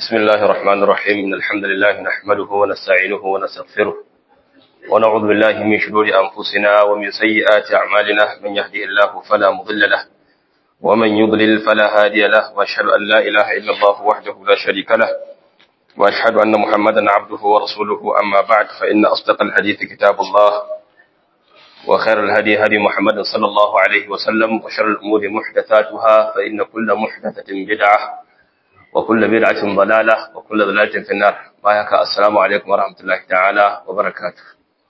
بسم الله الرحمن الرحيم إن الحمد لله نحمده ونستعينه ونستغفره ونعوذ بالله من شرور أنفسنا ومن سيئات أعمالنا من يهده الله فلا مضل له ومن يضلل فلا هادي له وأشهد أن لا إله إلا الله وحده لا شريك له وأشهد أن محمدا عبده ورسوله أما بعد فإن أصدق الحديث كتاب الله وخير الهدي هدي محمد صلى الله عليه وسلم وشر الأمور محدثاتها فإن كل محدثة بدعة وكل بدعة ضلالة وكل ضلالة في النار بايك السلام عليكم ورحمة الله تعالى وبركاته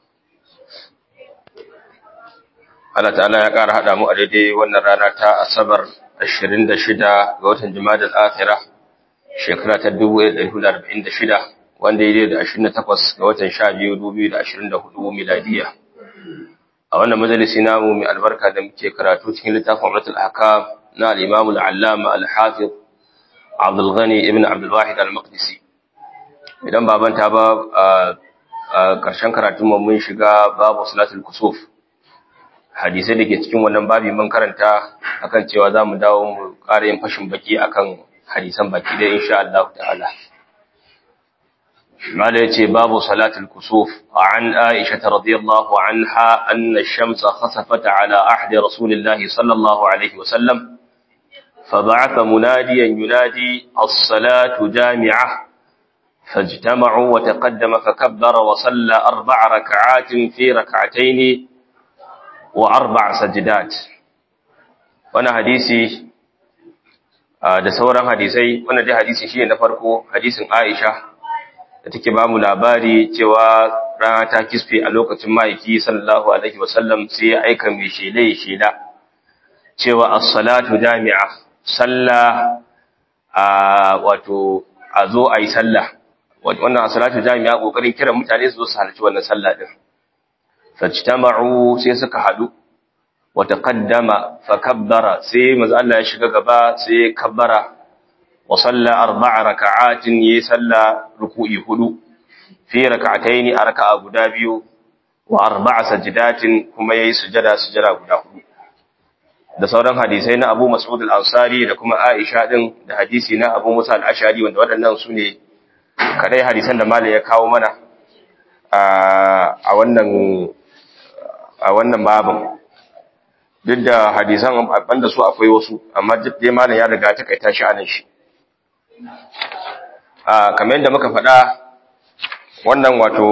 Allah ta'ala ya ƙara haɗa mu a daidai wannan rana ta Asabar 26 ga watan Jumada al-Akhirah shekara ta 1446 wanda ya da 28 ga watan 12 2024 miladiya. A wannan majalisi namu mai albarka da muke karatu cikin littafin Umratul Ahkam na al-Imam al-Allama al-Hafiz Abdul Ghani ibn Abdul Wahid al-Maqdisi. Idan baban ta ba a ƙarshen karatun mu mun shiga babu salatul kusuf. Hadisai da ke cikin wannan babi mun karanta akan cewa za mu dawo mu ƙara yin fashin baki akan hadisan baki da insha Allah ta'ala. ماذا يتي باب صلاة الكسوف عن عائشة رضي الله عنها أن الشمس خسفت على أحد رسول الله صلى الله عليه وسلم فبعث مناديا ينادي الصلاة جامعة فاجتمعوا وتقدم فكبر وصلى أربع ركعات في ركعتين وأربع سجدات وانا حديثي da sauran hadisai wannan dai hadisi shine na farko hadisin Aisha da take ba mu labari cewa rana ta kisfe a lokacin ma'aiki sallallahu alaihi wasallam sai ya aika mai shela ya shela cewa as-salatu jami'a sallah a wato a zo a yi sallah wannan as-salatu jami'a kokarin kiran mutane su zo su halarci wannan sallah din fajtama'u sai suka hadu wa taqaddama fa kabbara sai manzo Allah ya shiga gaba sai kabbara wa salla arba'a raka'atin yi salla ruku'i hudu fi raka'ataini a raka'a guda biyu wa arba'a sajdatin kuma yayi sujada sujada guda hudu da sauran hadisai na Abu Mas'ud al-Ansari da kuma Aisha din da hadisi na Abu Musa al-Ashari wanda waɗannan su ne kadai hadisan da malai ya kawo mana a wannan a wannan babin duk da hadisan banda su akwai wasu amma duk dai malam ya riga ta kaita shi anan shi a kamar yadda muka faɗa wannan wato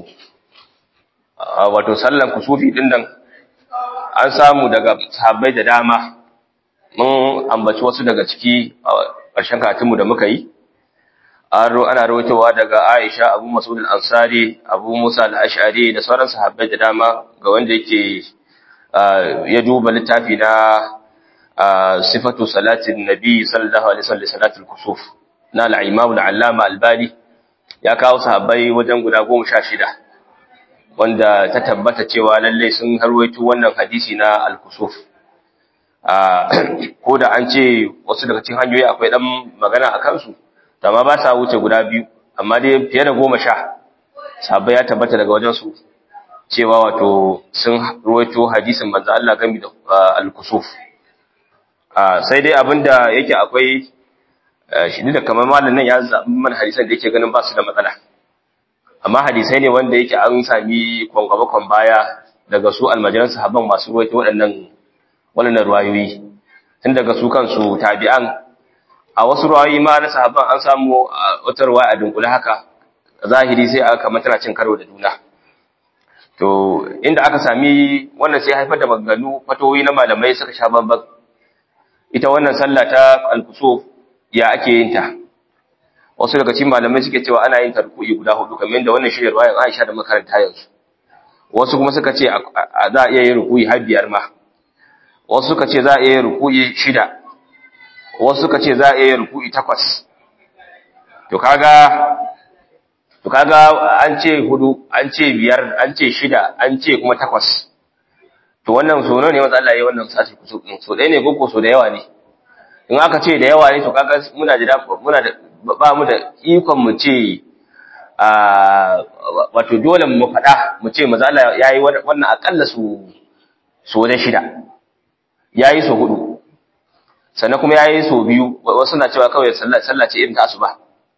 wato sallan kusufi din nan an samu daga sahabbai da dama mun ambaci wasu daga ciki a ƙarshen karatunmu da muka yi ana rawaitowa daga Aisha Abu Mas'ud al-Ansari Abu Musa al-Ash'ari da sauran sahabbai da dama ga wanda yake ya duba littafi na sifatu salatin nabi sallallahu alaihi wasallam salatul kusuf na al-imam al-allama al-bani ya kawo sahabbai wajen guda 16 wanda ta tabbata cewa lalle sun harwaito wannan hadisi na al-kusuf ko da an ce wasu daga cikin hanyoyi akwai dan magana a kansu amma ba sa wuce guda biyu amma dai fiye da goma sha sahabbai ya tabbata daga wajen su cewa wato sun ruwaito hadisin manzo Allah game da al-kusuf sai dai abinda yake akwai shi da kamar malamin nan ya zabi man hadisan da yake ganin ba su da matsala amma hadisai ne wanda yake an sami kwangwabakon baya daga su almajiran sahabban masu ruwaito waɗannan waɗannan ruwayoyi tun daga su kansu tabi'an a wasu ruwayoyi ma na sahabban an samu wata ruwaya a dunkule haka zahiri sai aka kamar tana cin karo da juna to inda aka sami wannan sai haifar da maganganu fatoyi na malamai suka sha babban ita wannan sallah ta al-kusuf ya ake yin ta wasu daga cikin malamai suke cewa ana yin tarku'i guda hudu kamar yadda wannan shirin ruwayan Aisha da makaranta yanzu wasu kuma suka ce za a iya yin ruku'i har biyar ma wasu suka ce za a iya yin ruku'i shida wasu suka ce za a iya yin ruku'i takwas to kaga to kaga an ce hudu an ce biyar an ce shida an ce kuma takwas to wannan so ne wanda Allah ya yi wannan sati kusur din so ɗaya ne ko so da yawa ne in aka ce da yawa ne to kaga muna da muna da ba mu da ikon mu ce a wato dole mu faɗa mu ce maza Allah ya yi wannan akalla su so da shida ya yi so hudu sannan kuma ya yi so biyu wasu na cewa kawai sallah ce irin ta asuba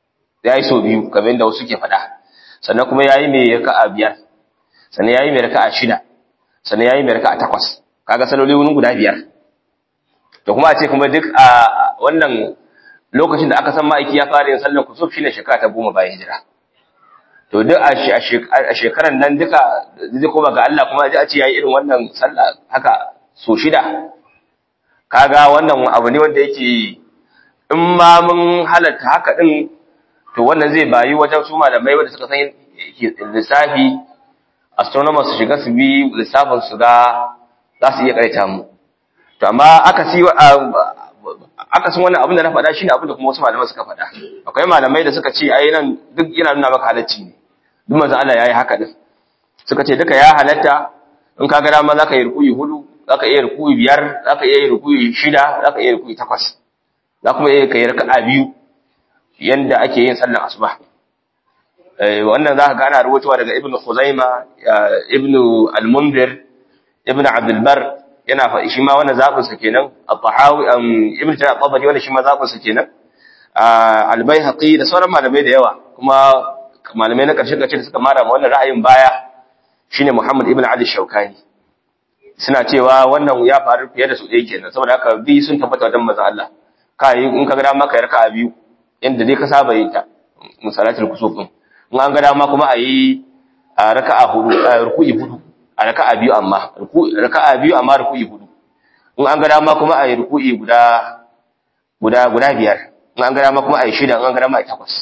yayi so biyu kamar yadda wasu ke faɗa sannan kuma yayi mai raka'a biyar sannan yayi mai raka'a shida sannan yayi mai raka'a takwas kaga saloli wurin guda biyar to kuma a ce kuma duk a wannan lokacin da aka san ma'aiki ya fara yin sallar kusuf shine shekara ta goma bayan hijira to duk a shekaran nan duka zai koma ga Allah kuma a ce yayi irin wannan sallah haka so shida kaga wannan abu ne wanda yake in ma mun halatta haka din to wannan zai bayi wajen su malamai wanda suka san lissafi astronomers su shiga su bi lissafin su ga za su iya karanta mu to amma aka si aka san wannan abin da na faɗa shine abin da kuma wasu malamai suka faɗa akwai malamai da suka ce ai nan duk yana nuna maka halacci ne duk manzon Allah yayi haka din suka ce duka ya halatta in ka ga dama zaka yi rukuyi hudu zaka iya rukuyi biyar zaka iya rukuyi shida zaka iya rukuyi takwas za kuma iya kai raka'a biyu yanda ake yin sallar asuba wannan za ka ga ana rubutuwa daga ibnu khuzaima ibnu al-munzir ibnu abdul bar yana faɗi shi ma wannan zabin sa kenan at-tahawi ibnu jarir at-tabari wannan shi ma zabin sa kenan al-baihaqi da sauran malamai da yawa kuma malamai na ƙarshe ƙarshe da suka mara wannan ra'ayin baya shine Muhammad ibn Ali Shaukani suna cewa wannan ya faru fiye da su ɗaya kenan saboda haka bi sun tabbata wajen manzo Allah kai in ka ga dama kai raka'a biyu inda dai ka saba yin ta musalatul kusuf din in an ga dama kuma a yi raka'a hudu ruku'i hudu a raka'a biyu amma raka'a biyu amma ruku'i hudu in an ga dama kuma a yi ruku'i guda guda guda biyar in an ga dama kuma a yi shida in an ga dama a yi takwas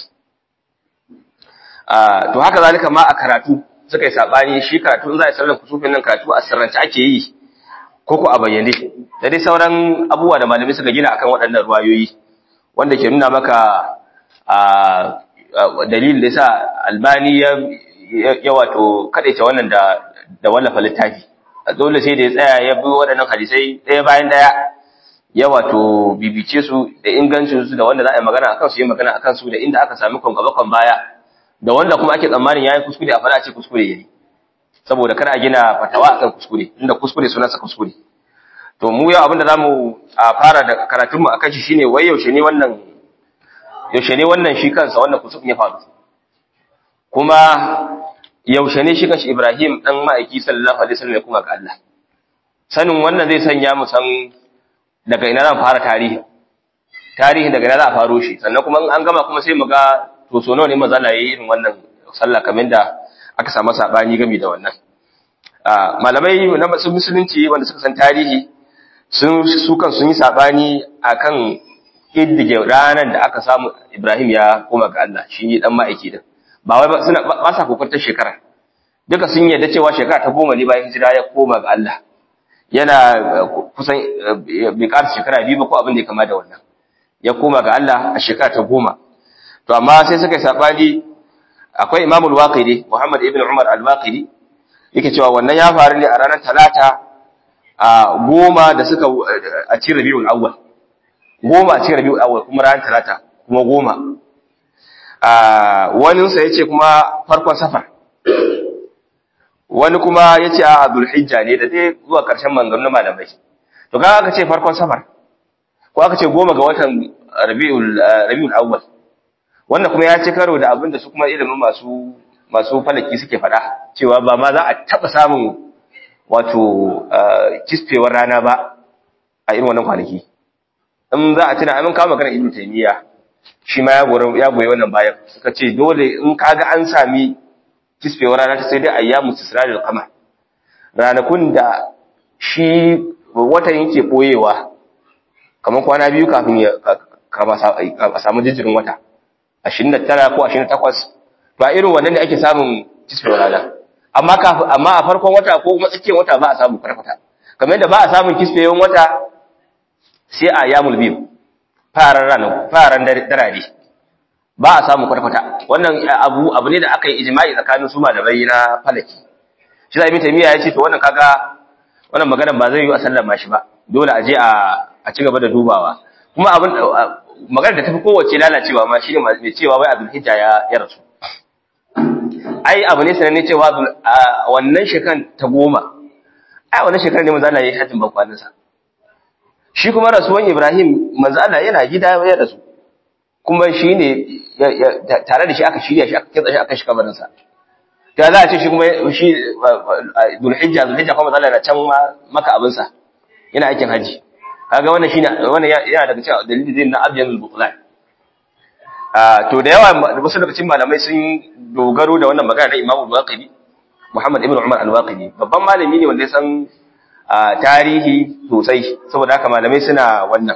to haka zalika ma a karatu suka yi sabani shi karatu in za a yi sallar kusufin nan karatu a sirrance ake yi ko ko a bayyane da dai sauran abubuwa da malamai suka gina akan waɗannan ruwayoyi wanda ke nuna maka dalilin da yasa albani ya ya wato kadaita wannan da da wallafa littafi dole sai da ya tsaya ya bi waɗannan hadisai ɗaya bayan ɗaya ya wato bibice su da ingancin su da wanda za a yi magana akan su yi magana akan su da inda aka sami kon gaba kon baya da wanda kuma ake tsammanin yayi kuskure a fara ce kuskure yayi saboda kar a gina fatawa akan kuskure inda kuskure sunansa kuskure to mu yau abinda zamu a fara da karatun mu akan shi shine wai yaushe ne wannan yaushe ne wannan shi kansa wannan kusur ya faru kuma yaushe ne shi kanshi Ibrahim dan ma'aiki sallallahu alaihi wasallam ya kuma ga Allah sanin wannan zai sanya mu san daga ina zan fara tarihi tarihi daga ina za a faro shi sannan kuma in an gama kuma sai mu ga to so nawa ne maza na yi irin wannan sallah kamar da aka samu sabani game da wannan malamai na musulunci wanda suka san tarihi sun su kan sun yi sabani akan kiddige ranar da aka samu Ibrahim ya koma ga Allah shi ne dan ma'aiki din ba wai suna ba sa kokartar shekara duka sun yarda cewa shekara ta goma ne bayan hijira ya koma ga Allah yana kusan bai ƙara shekara biyu ba ko abin da ya kama da wannan ya koma ga Allah a shekara ta goma to amma sai suka yi sabani akwai Imam al-Waqidi Muhammad ibn Umar al-Waqidi yake cewa wannan ya faru ne a ranar talata a goma da suka a cikin Rabiul Awwal goma a cikin Rabiul Awwal kuma ranar talata kuma goma a wani sa yace kuma farkon safar wani kuma yace a Dhulhijja ne da dai zuwa karshen manganun malamai to ga aka ce farkon safar ko aka ce goma ga watan Rabiul Rabiul Awwal wannan kuma ya ci karo da abin da su kuma ilimin masu masu falaki suke faɗa cewa ba ma za a taɓa samun wato kisfewar rana ba a irin wannan kwanaki in za a tuna amin kawo magana ibn taymiya shi ma ya goyi ya goyi wannan bayan suka ce dole in kaga an sami kisfewar rana ta sai dai ayyamu tisradil qamar ranakun da shi watan yake boyewa kamar kwana biyu kafin ya kama a samu jijirin wata 29 ko 28 to a irin wannan ne ake samun kisfewar rana amma kafin amma a farkon wata ko kuma tsakiyar wata ba a samu farfata kamar yadda ba a samun kisfewar wata sai a yamul biyu faran rana faran darare ba a samu farfata wannan abu abu ne da aka yi ijma'i tsakanin su malamai na falaki shi da ibn taymiya ya ce to wannan kaga wannan maganar ba zai yi a sallama shi ba dole a je a a ci gaba da dubawa kuma abin maganar da tafi kowace lalacewa ma shine mai cewa wai abdul hijja ya ya rasu ai abu ne sananne cewa wannan shekan ta goma ai wannan shekarar ne manzo Allah ya yi hajjin bakwanin sa shi kuma rasuwan Ibrahim manzo Allah yana gida ya rasu kuma shi ne tare da shi aka shirya shi aka kitsa shi aka shi kabarinsa ta za a ce shi kuma shi dulhijja dulhijja kuma zalla na can maka abinsa yana aikin haji kaga wannan shine wannan yana daga cikin dalilin na abyan al-bukhari to da yawa wasu daga cikin malamai sun dogaro da wannan magana na Imam Al-Waqidi Muhammad ibn Umar Al-Waqidi babban malami ne wanda ya san tarihi sosai saboda haka malamai suna wannan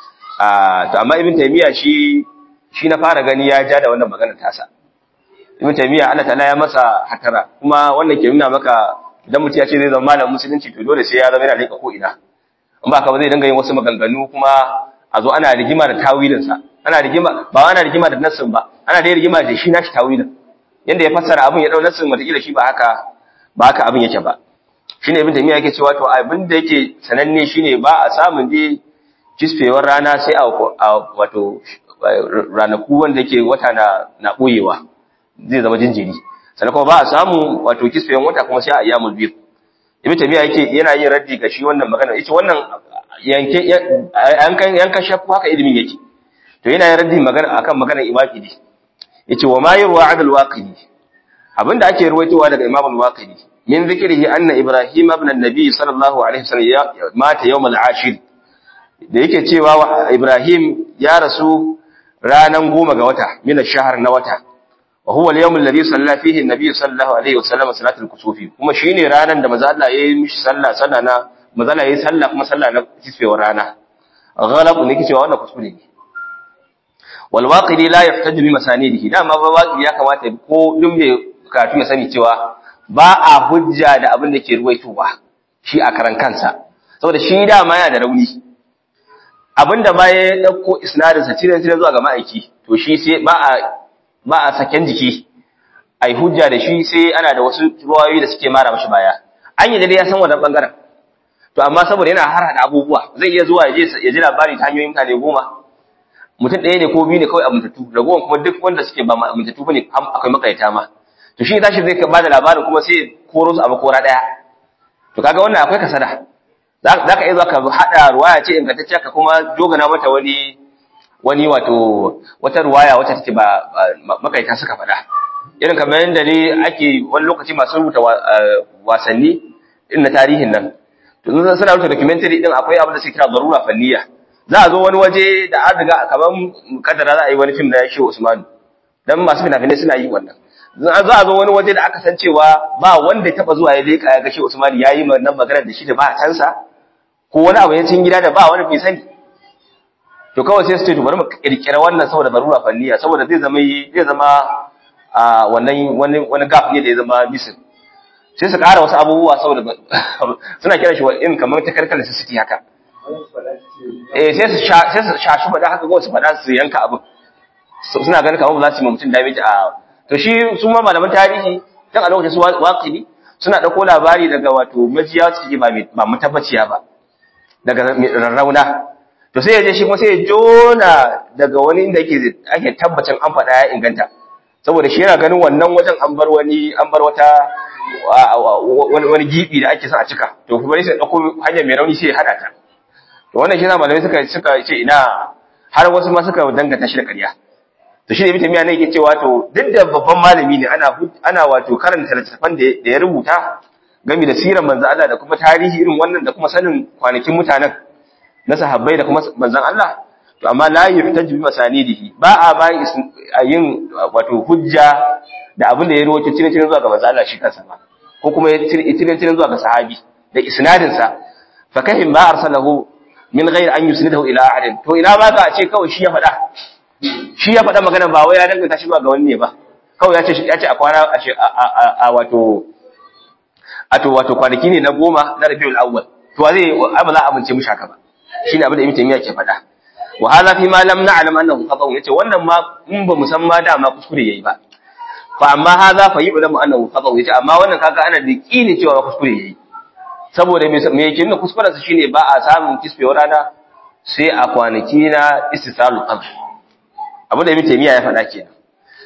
to amma Ibn Taymiyyah shi shi na fara gani ya ja da wannan magana tasa Ibn Taymiyyah Allah ta'ala ya masa hatara kuma wannan ke nuna maka idan mutum ya ce zai zama malamin musulunci to dole sai ya zama yana leka ko ina in ba ka ba zai dinga yin wasu maganganu kuma a zo ana rigima da tawilinsa ana rigima ba ana rigima da nassin ba ana da rigima da shi nashi tawilin yanda ya fassara abin ya dau nassin wata shi ba haka ba haka abin yake ba shine ibn taymiya yake cewa to abin da yake sananne shine ba a samun dai kisfewar rana sai a wato ranaku wanda yake wata na na boyewa zai zama jinjiri sannan kuma ba a samu wato kisfewar wata kuma sai a ayyamul bid ibn taymiya yake yana yin raddi ga shi wannan magana yace wannan yanke yankan yankan shaffu haka ilimin yake to yana yin raddi magana akan maganar iwaqidi yace wa ma yurwa adal waqidi abinda ake ruwaitowa daga imam al-waqidi min zikrihi anna ibrahim ibn an-nabi sallallahu alaihi wasallam mata yawm al-ashir da yake cewa ibrahim ya rasu ranan goma ga wata min ash-shahr na wata wa huwa al-yawm alladhi salla fihi an-nabi sallallahu alaihi wasallam salatul kusufi kuma shine ranan da manzo Allah yayi mishi sallah sallah na manzo Allah yayi sallah kuma sallah na kisfewar rana ghalab ne yake cewa wannan kuskure ne walwaƙidi la yahtaju bi masanidihi dama ba waƙi ya kamata ko duk mai karatu ya sani cewa ba a hujja da abin da ke ruwaitowa shi a karan kansa saboda shi dama yana da rauni abin da ba ya ɗauko isnadinsa cire cire zuwa ga ma'aiki to shi sai ba a ba a saken jiki a yi hujja da shi sai ana da wasu ruwayoyi da suke mara mashi baya an yi dai ya san wannan bangaren to amma saboda yana har hada abubuwa zai iya zuwa ya ji labari ta hanyoyin mutane goma mutum ɗaya ne ko biyu ne kawai amintattu ragowar kuma duk wanda suke ba amintattu bane akwai makaita ma to shi tashi zai ba da labarin kuma sai koro su a makora ɗaya to kaga wannan akwai kasada za ka iya zuwa ka haɗa ruwaya ce ingantacciya ka kuma jogana mata wani wani wato wata ruwaya wacce take ba makaita suka faɗa irin kamar yadda ne ake wani lokaci masu rubuta wasanni irin na tarihin nan to suna rubuta documentary din akwai abin da suke kira darura fanniya za a zo wani waje da an riga kamar kadara za a yi wani fim na Shehu Usman dan masu fina-finai suna yi wannan za a zo wani waje da aka san cewa ba wanda ya taba zuwa ya leka ya ga Shehu Usman yayi wannan magana da shi da ba tansa ko wani abu ya cin gida da ba wani bai sani to kawai sai su ce to bari mu kirkira wannan saboda barura fanniya saboda zai zama zai zama a wannan wani wani gap ne da ya zama missing sai su ƙara wasu abubuwa saboda suna kiran shi in kamar ta karkar city haka eh sai su sai su shashi fada haka ko su fada su yanka abin suna ganin kamar ba za su yi mutum damage a to shi su ma malaman tarihi dan a lokacin su waqidi suna dauko labari daga wato majiya wacce ba ba mutabbaciya ba daga rarrauna to sai ya je shi kuma sai ya jona daga wani inda yake ake tabbacin an faɗa ya inganta saboda shi yana ganin wannan wajen an bar wani an bar wata wani gibi da ake son a cika to kuma sai dauko hanyar mai rauni sai ya hada ta to wannan shi na malamai suka suka ce ina har wasu ma suka danganta shi da ƙarya to shi ne ibn ne yake cewa to duk da babban malami ne ana ana wato karanta littafan da ya rubuta game da sirar manzon Allah da kuma tarihi irin wannan da kuma sanin kwanakin mutanen na sahabbai da kuma manzon Allah to amma la yuhtaju bi masanidihi ba a ba yin wato hujja da abin da ya rawaito cire cire zuwa ga manzon Allah shi kansa ba ko kuma ya cire cire zuwa ga sahabi da isnadin sa fa kahim ma arsalahu min ghairi an yusnidahu ila ahadin to ina ma ka ce kawai shi ya faɗa shi ya faɗa magana ba wai ya danganta shi ba ga wani ne ba kawai ya ce ya ce a kwana a wato a to wato kwanaki ne na goma na Rabiul Awwal to zai ai ba za a amince mushi haka ba shine abin da Ibn Taymiyyah ke faɗa wa hadha fi ma lam na'lam annahu khata yace wannan ma in ba mu san ma da ma kuskure yayi ba fa amma hadha fa yu'lamu annahu khata yace amma wannan kaga ana da kini cewa kuskure yayi saboda me yake nuna kuskuren sa shine ba a samun kisfewar rana sai a kwanaki na istisalul qamar abin da Ibn Taymiyyah ya faɗa kenan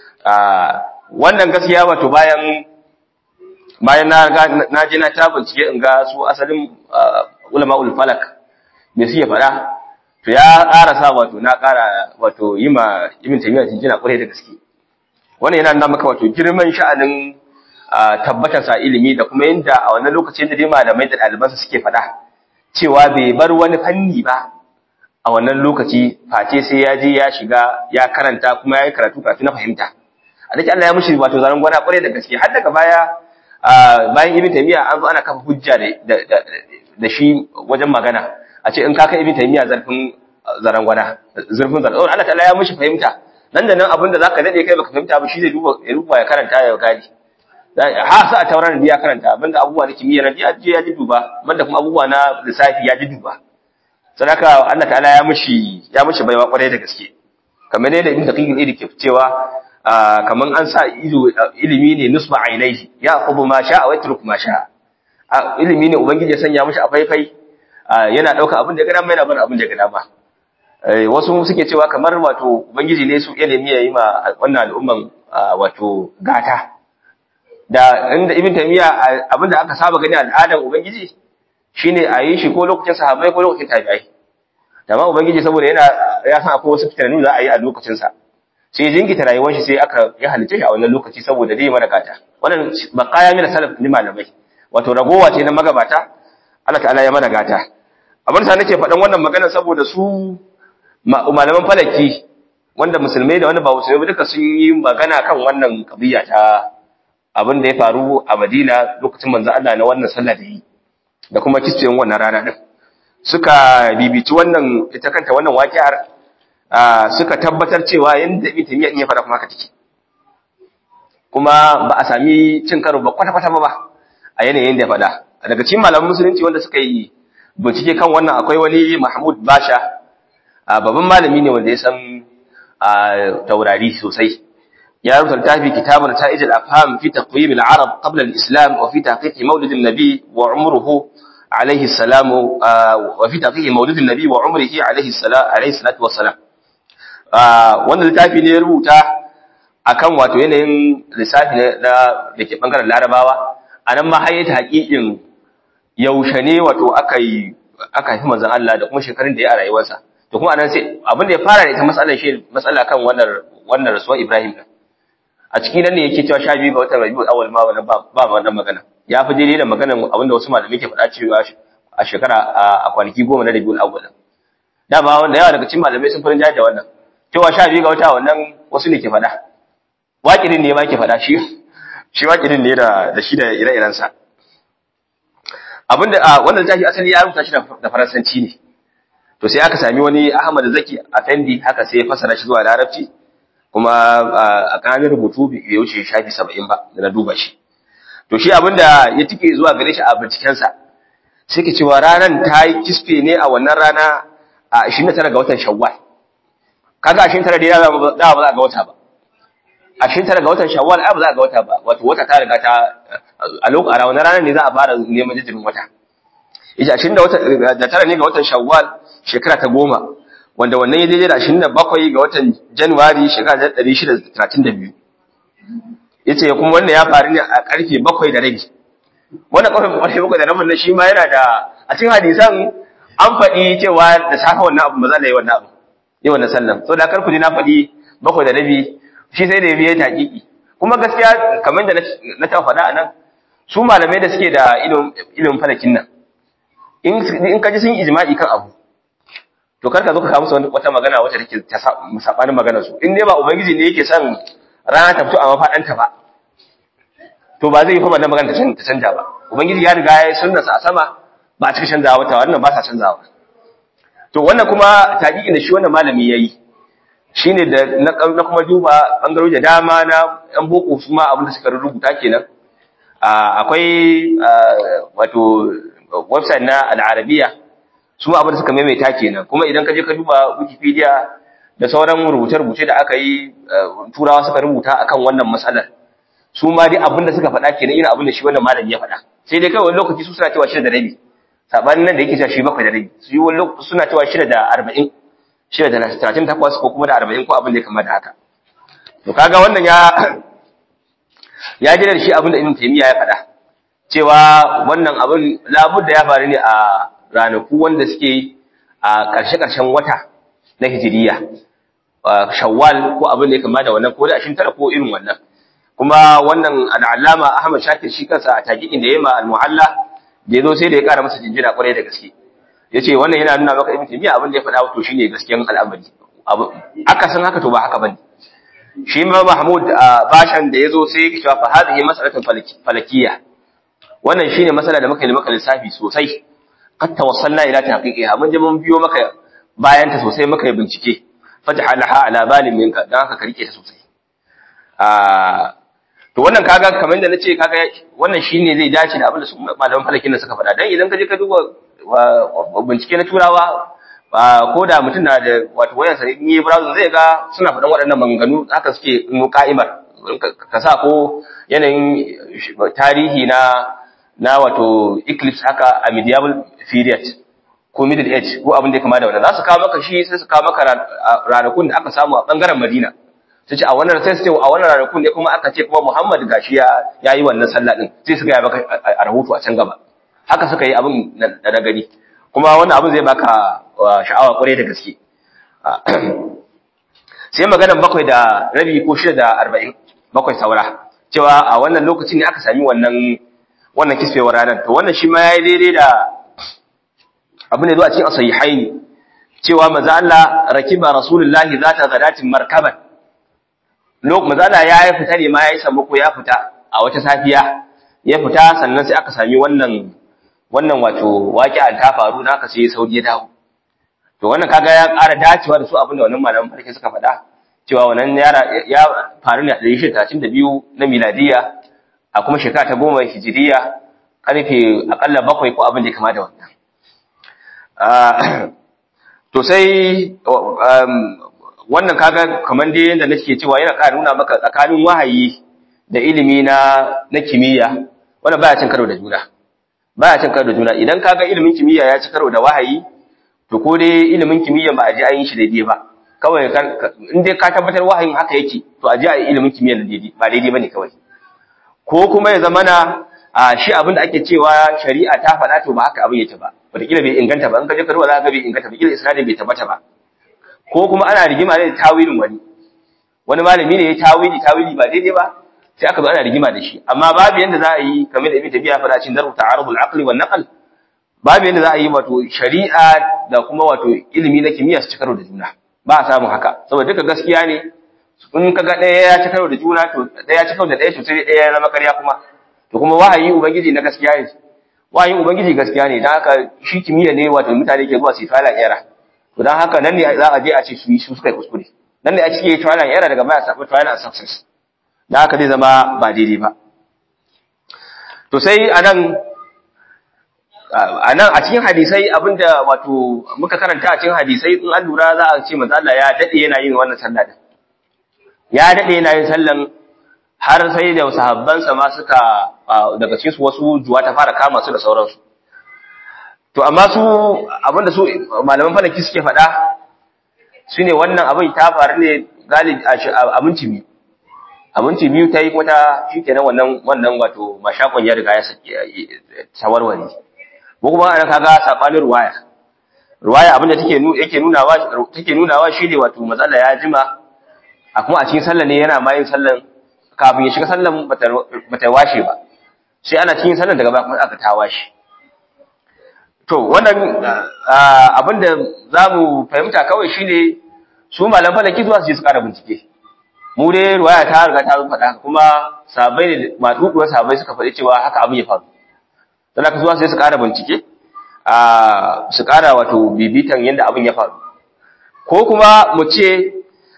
wannan gaskiya wato bayan bayan na na je na ta bincike in ga su asalin ulama ul falak me suke faɗa to ya ƙara sa wato na ƙara wato yi ma ibn taymiya jinjina ƙwarai da gaske wannan yana nuna maka wato girman sha'anin tabbatar sa ilimi da kuma yadda a wannan lokacin da dai malamai da ɗalibansa suke faɗa cewa bai bar wani fanni ba a wannan lokaci face sai ya je ya shiga ya karanta kuma ya yi karatu karatu na fahimta a dake Allah ya mushi wato zaran gwana ƙwarai da gaske har daga baya bayan ibn taymiya an zo ana kafa hujja da shi wajen magana a ce in ka kai ibn taymiya zarfin zarangwana zurfin zarangwana Allah ta'ala ya mushi fahimta nan da nan abinda zaka dade kai baka fahimta ba shi zai duba ya duba ya karanta ya gani ha sa a tauran da ya karanta abinda abubuwa na kimiyya na ya je ya ji duba banda kuma abubuwa na lissafi ya ji duba sadaka Allah ta'ala ya mushi ya mushi baiwa kwarai da gaske kamar ne da ibn daqiq al ke cewa kaman an sa ido ilimi ne nusba ainihi ya aqubu ma sha'a wa yatruk ma sha'a ilimi ne ubangiji ya sanya mushi a faifai yana dauka abin da ya ga dama yana bar abin da ya ga dama wasu suke cewa kamar wato ubangiji ne su ilimi ya yi ma wannan al'umman wato gata da inda ibn taymiya abinda aka saba gani al'adan ubangiji shine a yi shi ko lokacin sahabbai ko lokacin tabi'ai amma ubangiji saboda yana ya san akwai wasu fitannu za a yi a lokacin sa sai jingita rayuwar shi sai aka ya halice shi a wannan lokaci saboda dai mana gata wannan baqaya min salaf ni malamai wato ragowa ce na magabata Allah ta'ala ya mana gata abin sa nake faɗan wannan magana saboda su malaman falaki wanda musulmai da wanda ba musulmai duka sun yi magana kan wannan kabiya ta abin da ya faru a Madina lokacin manzo Allah na wannan sallah da yi da kuma kisciyin wannan rana din suka bibici wannan ita kanta wannan waƙiyar suka tabbatar cewa yanda Ibn Taymiyyah ya fara kuma haka take kuma ba a sami cin karo ba kwata kwata ba a yanayin da ya faɗa daga cikin malaman musulunci wanda suka yi bincike kan wannan akwai wani Mahmud Basha babban malami ne wanda ya san taurari sosai ya rubuta littafi kitabun ta'ij al-afham fi taqwim al-arab qabla al-islam wa fi tahqiq mawlid an-nabi wa umruhu alayhi salam wa fi tahqiq mawlid an-nabi wa umrihi alayhi salam alayhi salatu wa salam wannan littafi ne ya rubuta akan wato yanayin lissafi na da ke bangaren larabawa anan ma hayyata haƙiƙin yaushe ne wato aka yi aka haifi manzon Allah da kuma shekarun da ya a rayuwarsa to kuma anan sai abin da ya fara da ita matsalar shi matsala kan wannan wannan rasuwar Ibrahim din a cikin nan ne yake cewa sha biyu ga watan Rabiul Awwal ma wannan ba ba wannan magana ya fi daidai da maganar abin da wasu malamai ke faɗa cewa a shekara a kwanaki goma na Rabiul Awwal dama wanda yawa daga cikin malamai sun farin da wannan cewa sha biyu ga wata wannan wasu ne ke faɗa waƙirin ne ma ke faɗa shi shi waƙirin ne da da shi da ire-irensa abinda a wannan littafi asali ya rubuta shi da faransanci ne to sai aka sami wani Ahmad Zaki Afendi haka sai ya fasara shi zuwa Larabci kuma a kanin rubutu bai wuce shafi 70 ba da na duba shi to shi abinda ya tike zuwa gare shi a binciken sa sai ke cewa ranan ta yi kisfe ne a wannan rana a 29 ga watan Shawwal kaga 29 dai da ba za a ga wata ba 29 ga watan Shawwal ai ba za a ga wata ba wato wata ta riga ta a lokacin a wannan ranar ne za a fara neman jijirin wata ita ashirin da wata da tara ne ga watan shawwal shekara ta goma wanda wannan ya daidai da ashirin da bakwai ga watan januwari shekara ta ɗari shida da talatin da biyu yace kuma wannan ya faru ne a ƙarfe bakwai da rabi wannan ƙarfe ƙarfe bakwai da rabin na shi ma yana da a cikin hadisan an faɗi cewa da safe wannan abu ba za a yi wannan abu yi wannan sallan so da kar ku ji na faɗi bakwai da rabi shi sai da ya biya taƙiƙi kuma gaskiya kamar da na ta faɗa a nan su malamai da suke da ilimin falakin nan in ka ji sun ijma'i kan abu to karka zo ka kawo musu wata magana wacce take ta sabanin maganar su in dai ba ubangiji ne yake son rana ta fito a mafadanta ba to ba zai yi fa wannan magana ta canja ba ubangiji ya riga ya sunna sa a sama ba a cika canzawa wata wannan ba sa canzawa to wannan kuma taqiqin da shi wannan malami yayi shine da na kuma duba bangarori da dama na yan boko su ma abin da suka rubuta kenan akwai wato website na al'arabiya su abin da suka maimaita kenan kuma idan ka je ka duba wikipedia da sauran rubuce-rubuce da aka yi turawa suka rubuta akan wannan matsalar su ma dai abin da suka faɗa kenan irin abin da shi wannan malami ya faɗa sai dai kawai lokaci su suna cewa shida da rabi sabanin nan da yake cewa shi bakwai da rabi su yi wani lokaci suna cewa shida da arba'in shida da talatin takwas ko kuma da arba'in ko abin da ya kama da haka to kaga wannan ya ya gina da shi abin da ibn taymiya ya faɗa cewa wannan abin labudda ya faru ne a ranaku wanda suke a ƙarshe-ƙarshen wata na hijiriya shawwal ko abin da ya kama da wannan ko da ashin tara ko irin wannan kuma wannan al'allama ahmad shakir shi kansa a taqiqin da yayi ma al-muhalla da yazo sai da ya ƙara masa jinjina kwarai da gaske yace wannan yana nuna maka ibn taymiya abin da ya faɗa to shine gaskiyan al'amari aka san haka to ba haka bane shi ma mahmud bashan da yazo sai ya cewa fa hadhihi mas'alatun falakiyya wannan shine masala da muka yi maka lissafi sosai qad tawassalna ila tahqiqiha mun je mun biyo maka bayan ta sosai muka yi bincike faj'alha ala balin minka dan haka ka rike ta sosai ah to wannan kaga kamar da nace kaga wannan shine zai dace da abin da su malaman falakin da suka faɗa dan idan ka je ka duba bincike na turawa ko da mutum na da wato wayarsa in yi browsing zai ga suna faɗan waɗannan maganganu haka suke nu ka'imar ka sa ko yanayin tarihi na na wato eclipse haka a medieval period ko middle age ko abin da ya kama da wannan za su kawo maka shi sai su kawo maka ranakun da aka samu a bangaren Madina su ce a wannan sai su ce a wannan ranakun ne kuma aka ce kuma Muhammad gashi ya yayi wannan sallah din sai su ga maka a rahoto a can gaba haka suka yi abin da na gani kuma wannan abin zai baka sha'awa kwarai da gaske sai maganar bakwai da rabi ko shida da arba'in bakwai saura cewa a wannan lokacin ne aka sami wannan wannan kisfewar ranar to wannan shi ma yayi daidai da abin da zo a cikin asahihaini cewa manzo Allah rakiba rasulullahi zata gadatin markaban lok manzo Allah ya yi fita ne ma yayi sammako ya fita a wata safiya ya fita sannan sai aka sami wannan wannan wato waqi'an ta faru na aka sai Saudi ya dawo to wannan kaga ya ƙara dacewa da su abin da wannan malaman farke suka faɗa cewa wannan yara ya faru ne a 1932 na miladiya a kuma shekara ta goma hijiriya karfe akalla bakwai ko abin da ya kama da wannan to sai wannan kaga kamar dai yadda nake cewa yana ƙara nuna maka tsakanin wahayi da ilimi na na kimiyya wannan baya cin karo da juna baya cin karo da juna idan kaga ilimin kimiyya ya ci karo da wahayi to ko dai ilimin kimiyya ba a ji an yi shi daidai ba kawai in dai ka tabbatar wahayin haka yake to a ji a yi ilimin kimiyya daidai ba daidai bane kawai ko kuma ya zamana a shi abin da ake cewa shari'a ta faɗa to ba haka abin yake ba wataƙila bai inganta ba in ka je ka duba za ka bai inganta ba kila isnadin bai tabbata ba ko kuma ana rigima ne da tawilin wani wani malami ne ya tawili tawili ba daidai ba sai aka zo ana rigima da shi amma babu yanda za a yi kamar da ibn tabiya faɗa cikin daru ta'arudul aqli wan naql babu yanda za a yi wato shari'a da kuma wato ilimi na kimiyya su ci karo da juna ba a samun haka saboda duka gaskiya ne in ka ga ɗaya ya ci karo da juna to ɗaya ya ci karo da ɗaya to sai ɗaya ya zama ƙarya kuma to kuma wahayi ubangiji na gaskiya ne wahayin ubangiji gaskiya ne dan haka shi kimiyya ne wato mutane ke zuwa su fara era to dan haka nan ne za a je a ce su yi su suka yi kuskure nan ne a cike trial and error daga baya sabu trial and success dan haka zai zama ba daidai ba to sai anan anan a cikin hadisai abinda wato muka karanta a cikin hadisai in an lura za a ce manzo Allah ya dade yana yin wannan sallah din ya dade yana yin sallan har sai da sahabbansa ma suka daga cikin su wasu juwa ta fara kama su da sauransu to amma su abinda su malaman falaki suke faɗa shine wannan abin ta faru ne galibi a minti biyu a minti biyu ta yi wata shikenan wannan wannan wato mashakon ya riga ya sawarware ko kuma ana kaga sabanin ruwaya ruwaya abinda take yake nunawa take nunawa shine wato matsala ya jima a kuma a cikin sallah ne yana ma yin sallan kafin ya shiga sallan bata washe ba sai ana cikin sallan daga baya kuma aka ta washe to wannan abinda zamu fahimta kawai shine su malam falaki zuwa su je su kara bincike mu dai ruwaya ta riga ta faɗa kuma sabai ne matsuduwar sabai suka faɗi cewa haka abin ya faru don haka zuwa sai su kara bincike a su kara wato bibitan yadda abin ya faru ko kuma mu ce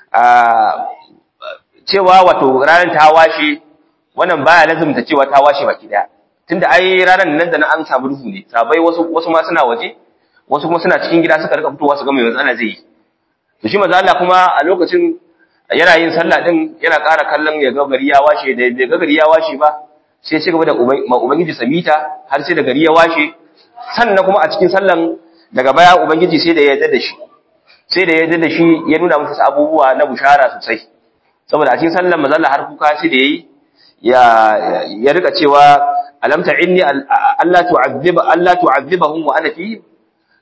cewa wato ranar ta washe wannan baya lazumta cewa ta washe baki daya tunda ai ranar nan da nan an samu duhu ne sabai wasu wasu ma suna waje wasu kuma suna cikin gida suka rika fitowa su ga mai matsala zai yi to shi manzo Allah kuma a lokacin yana yin sallah din yana ƙara kallon ya ga gari ya washe da bai ga gari ya washe ba sai ci gaba da ubangiji samita har sai da gari ya washe sannan kuma a cikin sallan daga baya ubangiji sai da ya yarda da shi sai da ya yarda da shi ya nuna masa abubuwa na bushara sosai saboda a cikin sallan manzo Allah har kuka sai da yayi ya ya rika cewa alam ta'inni alla tu'adhiba alla tu'adhibahum wa ana fi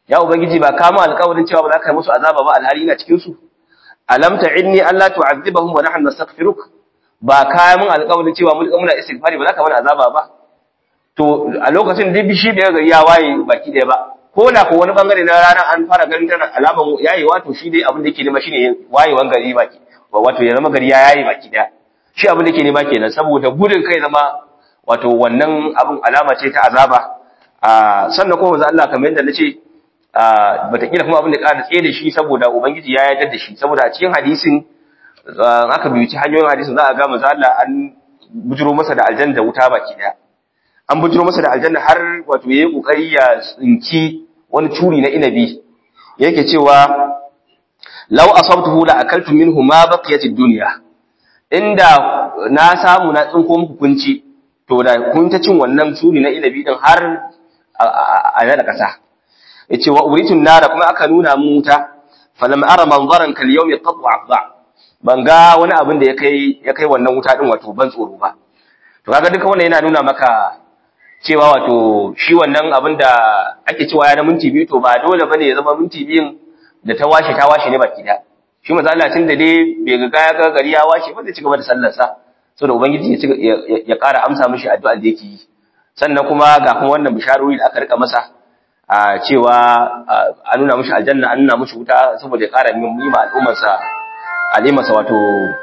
ya ubangiji ba kama alƙawarin cewa ba za ka yi musu azaba ba alhali ina cikin su alam ta'inni alla tu'adhibahum wa nahnu nastaghfiruk ba ka min alƙawarin cewa mun muna istighfari ba za ka mana azaba ba to a lokacin duk shi da gari ya waye baki daya ba ko da ko wani bangare na rana an fara ganin tana alaman yayewa to shi dai abin da yake nema shine wayewan gari baki wato ya zama gari ya yaye baki daya shi abin da yake nema kenan saboda gudun kai zama wato wannan abin alama ce ta azaba a sannan kuma manzo Allah kamar yadda nace a batakila kuma abin da ƙara tsaye da shi saboda ubangiji ya yarda da shi saboda a cikin hadisin aka biyu hanyoyin hadisin za a ga manzo Allah an bujiro masa da aljanna da wuta baki daya an bujiro masa da aljanna har wato yayi kokari ya tsinki wani curi na inabi yake cewa law asabtuhu la akaltu minhu ma baqiyat ad-dunya inda na samu na tsinko muku kunci to da kun ta cin wannan curi na inabi din har a da kasa yace wa uritun nara kuma aka nuna mu wuta falam ara manzaran kal yawmi qat afda ban ga wani abin da ya kai ya kai wannan wuta din wato ban tsoro ba to kaga duka wannan yana nuna maka cewa wato shi wannan abin da ake cewa ya na minti biyu to ba dole bane ya zama minti biyun da ta washe ta washe ne baki da shi manzo Allah tun da dai bai ga ya ga gari ya washe ba zai ci gaba da sallar sa saboda ubangiji ya ya ƙara amsa mishi addu'a da yake yi sannan kuma ga kuma wannan bisharori da aka rika masa a cewa an nuna mishi aljanna an nuna mishi wuta saboda ya ƙara yi ma al'ummar sa al'ummarsa wato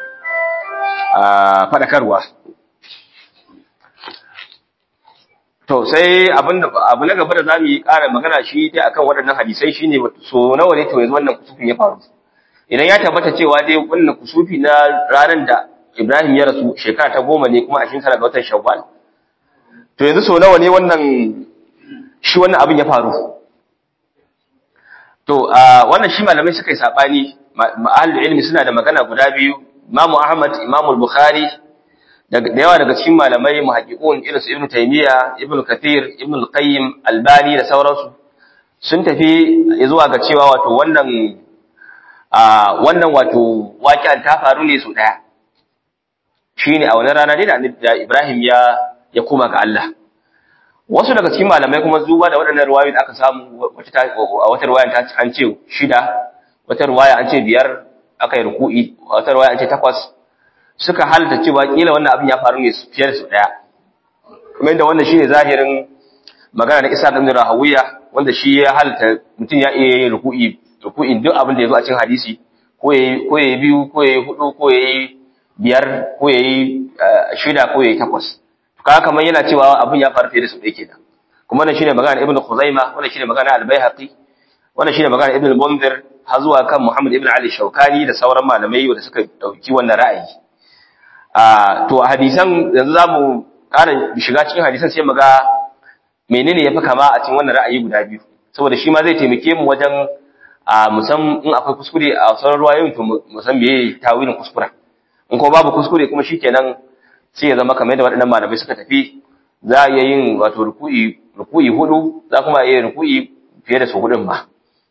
fadakarwa To sai abin da abu na gaba da zamu yi ƙara magana shi dai akan waɗannan hadisai shine so nawa ne to yanzu wannan kusufin ya faru. Idan ya tabbata cewa dai wannan kusufi na ranar da Ibrahim ya rasu shekara ta goma ne kuma a cikin ga watan Shawwal. To yanzu so nawa ne wannan shi wannan abin ya faru. To wannan shi malamai suka yi sabani ma'al ilmi suna da magana guda biyu Imam Ahmad Imam Bukhari da yawa daga cikin malamai muhaqqiqun irin su Ibn Taymiyyah, Ibn Kathir, Ibn Al-Qayyim, Albani da sauransu sun tafi zuwa ga cewa wato wannan a wannan wato waƙi'an ta faru ne su daya shine a wannan rana dai da Ibrahim ya ya koma ga Allah wasu daga cikin malamai kuma zuwa da waɗannan ruwayoyi da aka samu wata a wata ruwayan ta an ce shida wata ruwaya an ce biyar aka yi ruku'i wata ruwaya an ce takwas suka halitta cewa kila wannan abin ya faru ne fiye da su daya kuma inda wannan shine zahirin magana na Isa ibn Rahawiya wanda shi ya halitta mutum ya iya yin ruku'i ruku'in duk abin da ya zo a cikin hadisi ko yayi ko yayi biyu ko yayi hudu ko yayi biyar ko yayi shida ko yayi takwas to kaga kamar yana cewa abin ya faru fiye da su ɗaya kenan kuma wannan shine magana Ibn Khuzaimah wannan shine magana Al-Baihaqi wannan shine magana Ibn al-Munzir har zuwa kan Muhammad ibn Ali Shawkani da sauran malamai wanda suka dauki wannan ra'ayi to a hadisan yanzu za mu ƙara shiga cikin hadisan sai mu ga menene ya fi kama a cikin wannan ra'ayi guda biyu saboda shi ma zai taimake mu wajen a musam in akwai kuskure a sauran ruwayoyin to mu san meye tawilin kuskura in kuma babu kuskure kuma shikenan sai ya zama kamar yadda waɗannan malamai suka tafi za a iya yin wato ruku'i ruku'i hudu za kuma iya yin ruku'i fiye da su hudun ba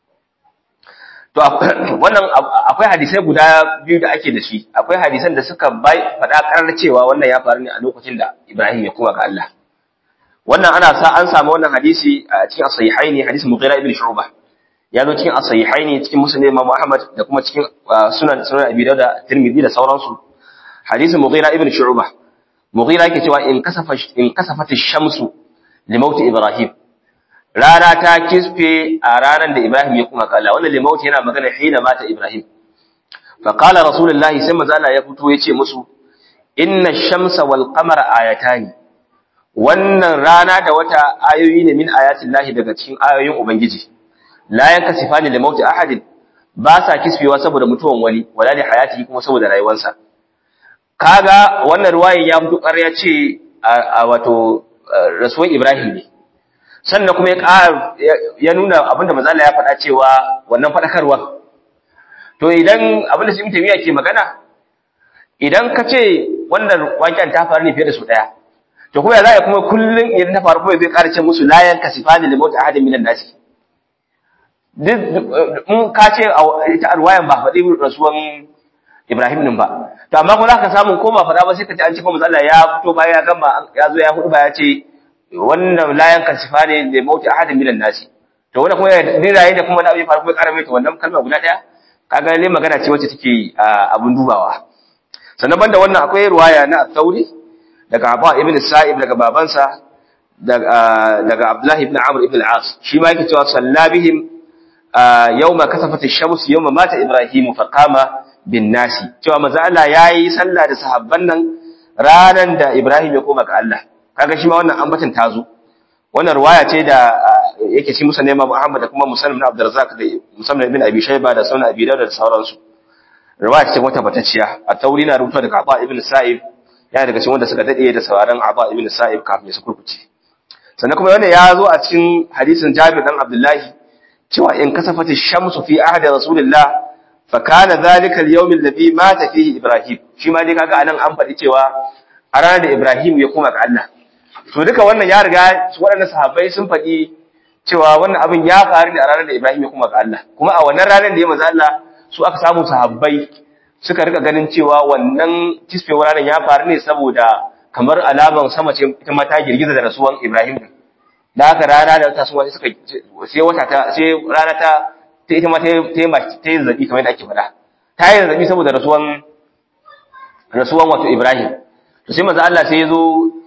to wannan akwai hadisai guda biyu da ake da shi akwai hadisan da suka bai faɗa karar cewa wannan ya faru ne a lokacin da Ibrahim ya kuma ga Allah wannan ana sa an samu wannan hadisi a cikin as-sahihaini hadisin Mughira ibn Shu'bah ya zo cikin as-sahihaini cikin Muslim Imam Ahmad da kuma cikin sunan sunan Abi Dawud da Tirmidhi da sauransu hadisin Mughira ibn Shu'bah Mughira yake cewa in kasafa in kasafat ash-shamsu li mauti Ibrahim rana ta kisfe a ranar da Ibrahim ya kuma kalla wannan limauti yana magana hina mata Ibrahim fa qala rasulullahi sai manzo Allah ya fito yace musu inna ash-shamsa wal qamara ayatani wannan rana da wata ayoyi ne min ayatin lahi daga cikin ayoyin ubangiji la yankasifani limauti ahadin ba sa kisfewa saboda mutuwan wani wala li hayati kuma saboda rayuwarsa kaga wannan ruwayin ya fito ƙarya ce a wato rasuwan Ibrahim ne sannan kuma ya ƙara ya nuna abinda manzo ya faɗa cewa wannan faɗakarwa to idan abinda Ibn Taymiyyah ke magana idan ka ce wannan waƙen ta faru ne fiye da su ɗaya to kuma ya za kuma kullum idan ta faru kuma zai ƙara ce musu layan kasifani li mauti ahadin minan nasi duk in ka ce ita arwayan ba faɗi rasuwan Ibrahim din ba to amma kuma zaka samu ko ba faɗa ba sai ka ce an ce kuma manzo ya fito baya ya gama ya zo ya hudu ba ya ce wannan layan kasifa ne da mauti ahadin minan nasi to wannan kuma riraye da kuma wani abu ya faru kuma ƙara mai wannan kalma guda ɗaya kaga ne magana ce wacce take abun dubawa sannan banda wannan akwai ruwaya na Thauri daga Abu ibn Sa'ib daga babansa daga daga Abdullah ibn Amr ibn al-As shi ma yake cewa sallabihim yawma kasafat ash-shams yawma mata Ibrahim fa qama bin nasi cewa manzo Allah yayi sallah da sahabban nan ranan da Ibrahim ya koma ga Allah kaga shi ma wannan ambatan tazo wannan ruwaya ce da yake shi musa nema Muhammad da kuma Muslim ibn Abdurrazzaq da Muslim ibn Abi Shayba da Sunan Abi Dawud da sauransu riwaya ce wata batacciya a tauri na rubuta daga Aba ibn Sa'ib ya daga cikin wanda suka dade da sauraron Aba ibn Sa'ib kafin su kurkuce sannan kuma wannan ya zo a cikin hadisin Jabir dan Abdullahi cewa in kasafati shamsu fi ahdi Rasulillah fa kana dhalika al-yawm alladhi mata fihi Ibrahim shi ma dai kaga anan an faɗi cewa a ranar da Ibrahim ya koma ga Allah to duka wannan ya riga waɗannan sahabbai sun faɗi cewa wannan abin ya faru ne a ranar da Ibrahim ya kuma ga Allah kuma a wannan ranar da ya manzo Allah su aka samu sahabbai suka rika ganin cewa wannan kisfewar ranar ya faru ne saboda kamar alaman sama ce ita ma ta girgiza da rasuwan Ibrahim din da haka rana da ta suka sai wata ta sai rana ta ta ita ma ta ta ta yi zabi kamar yadda ake faɗa ta yi zabi saboda rasuwan rasuwan wato Ibrahim to sai manzo Allah sai ya zo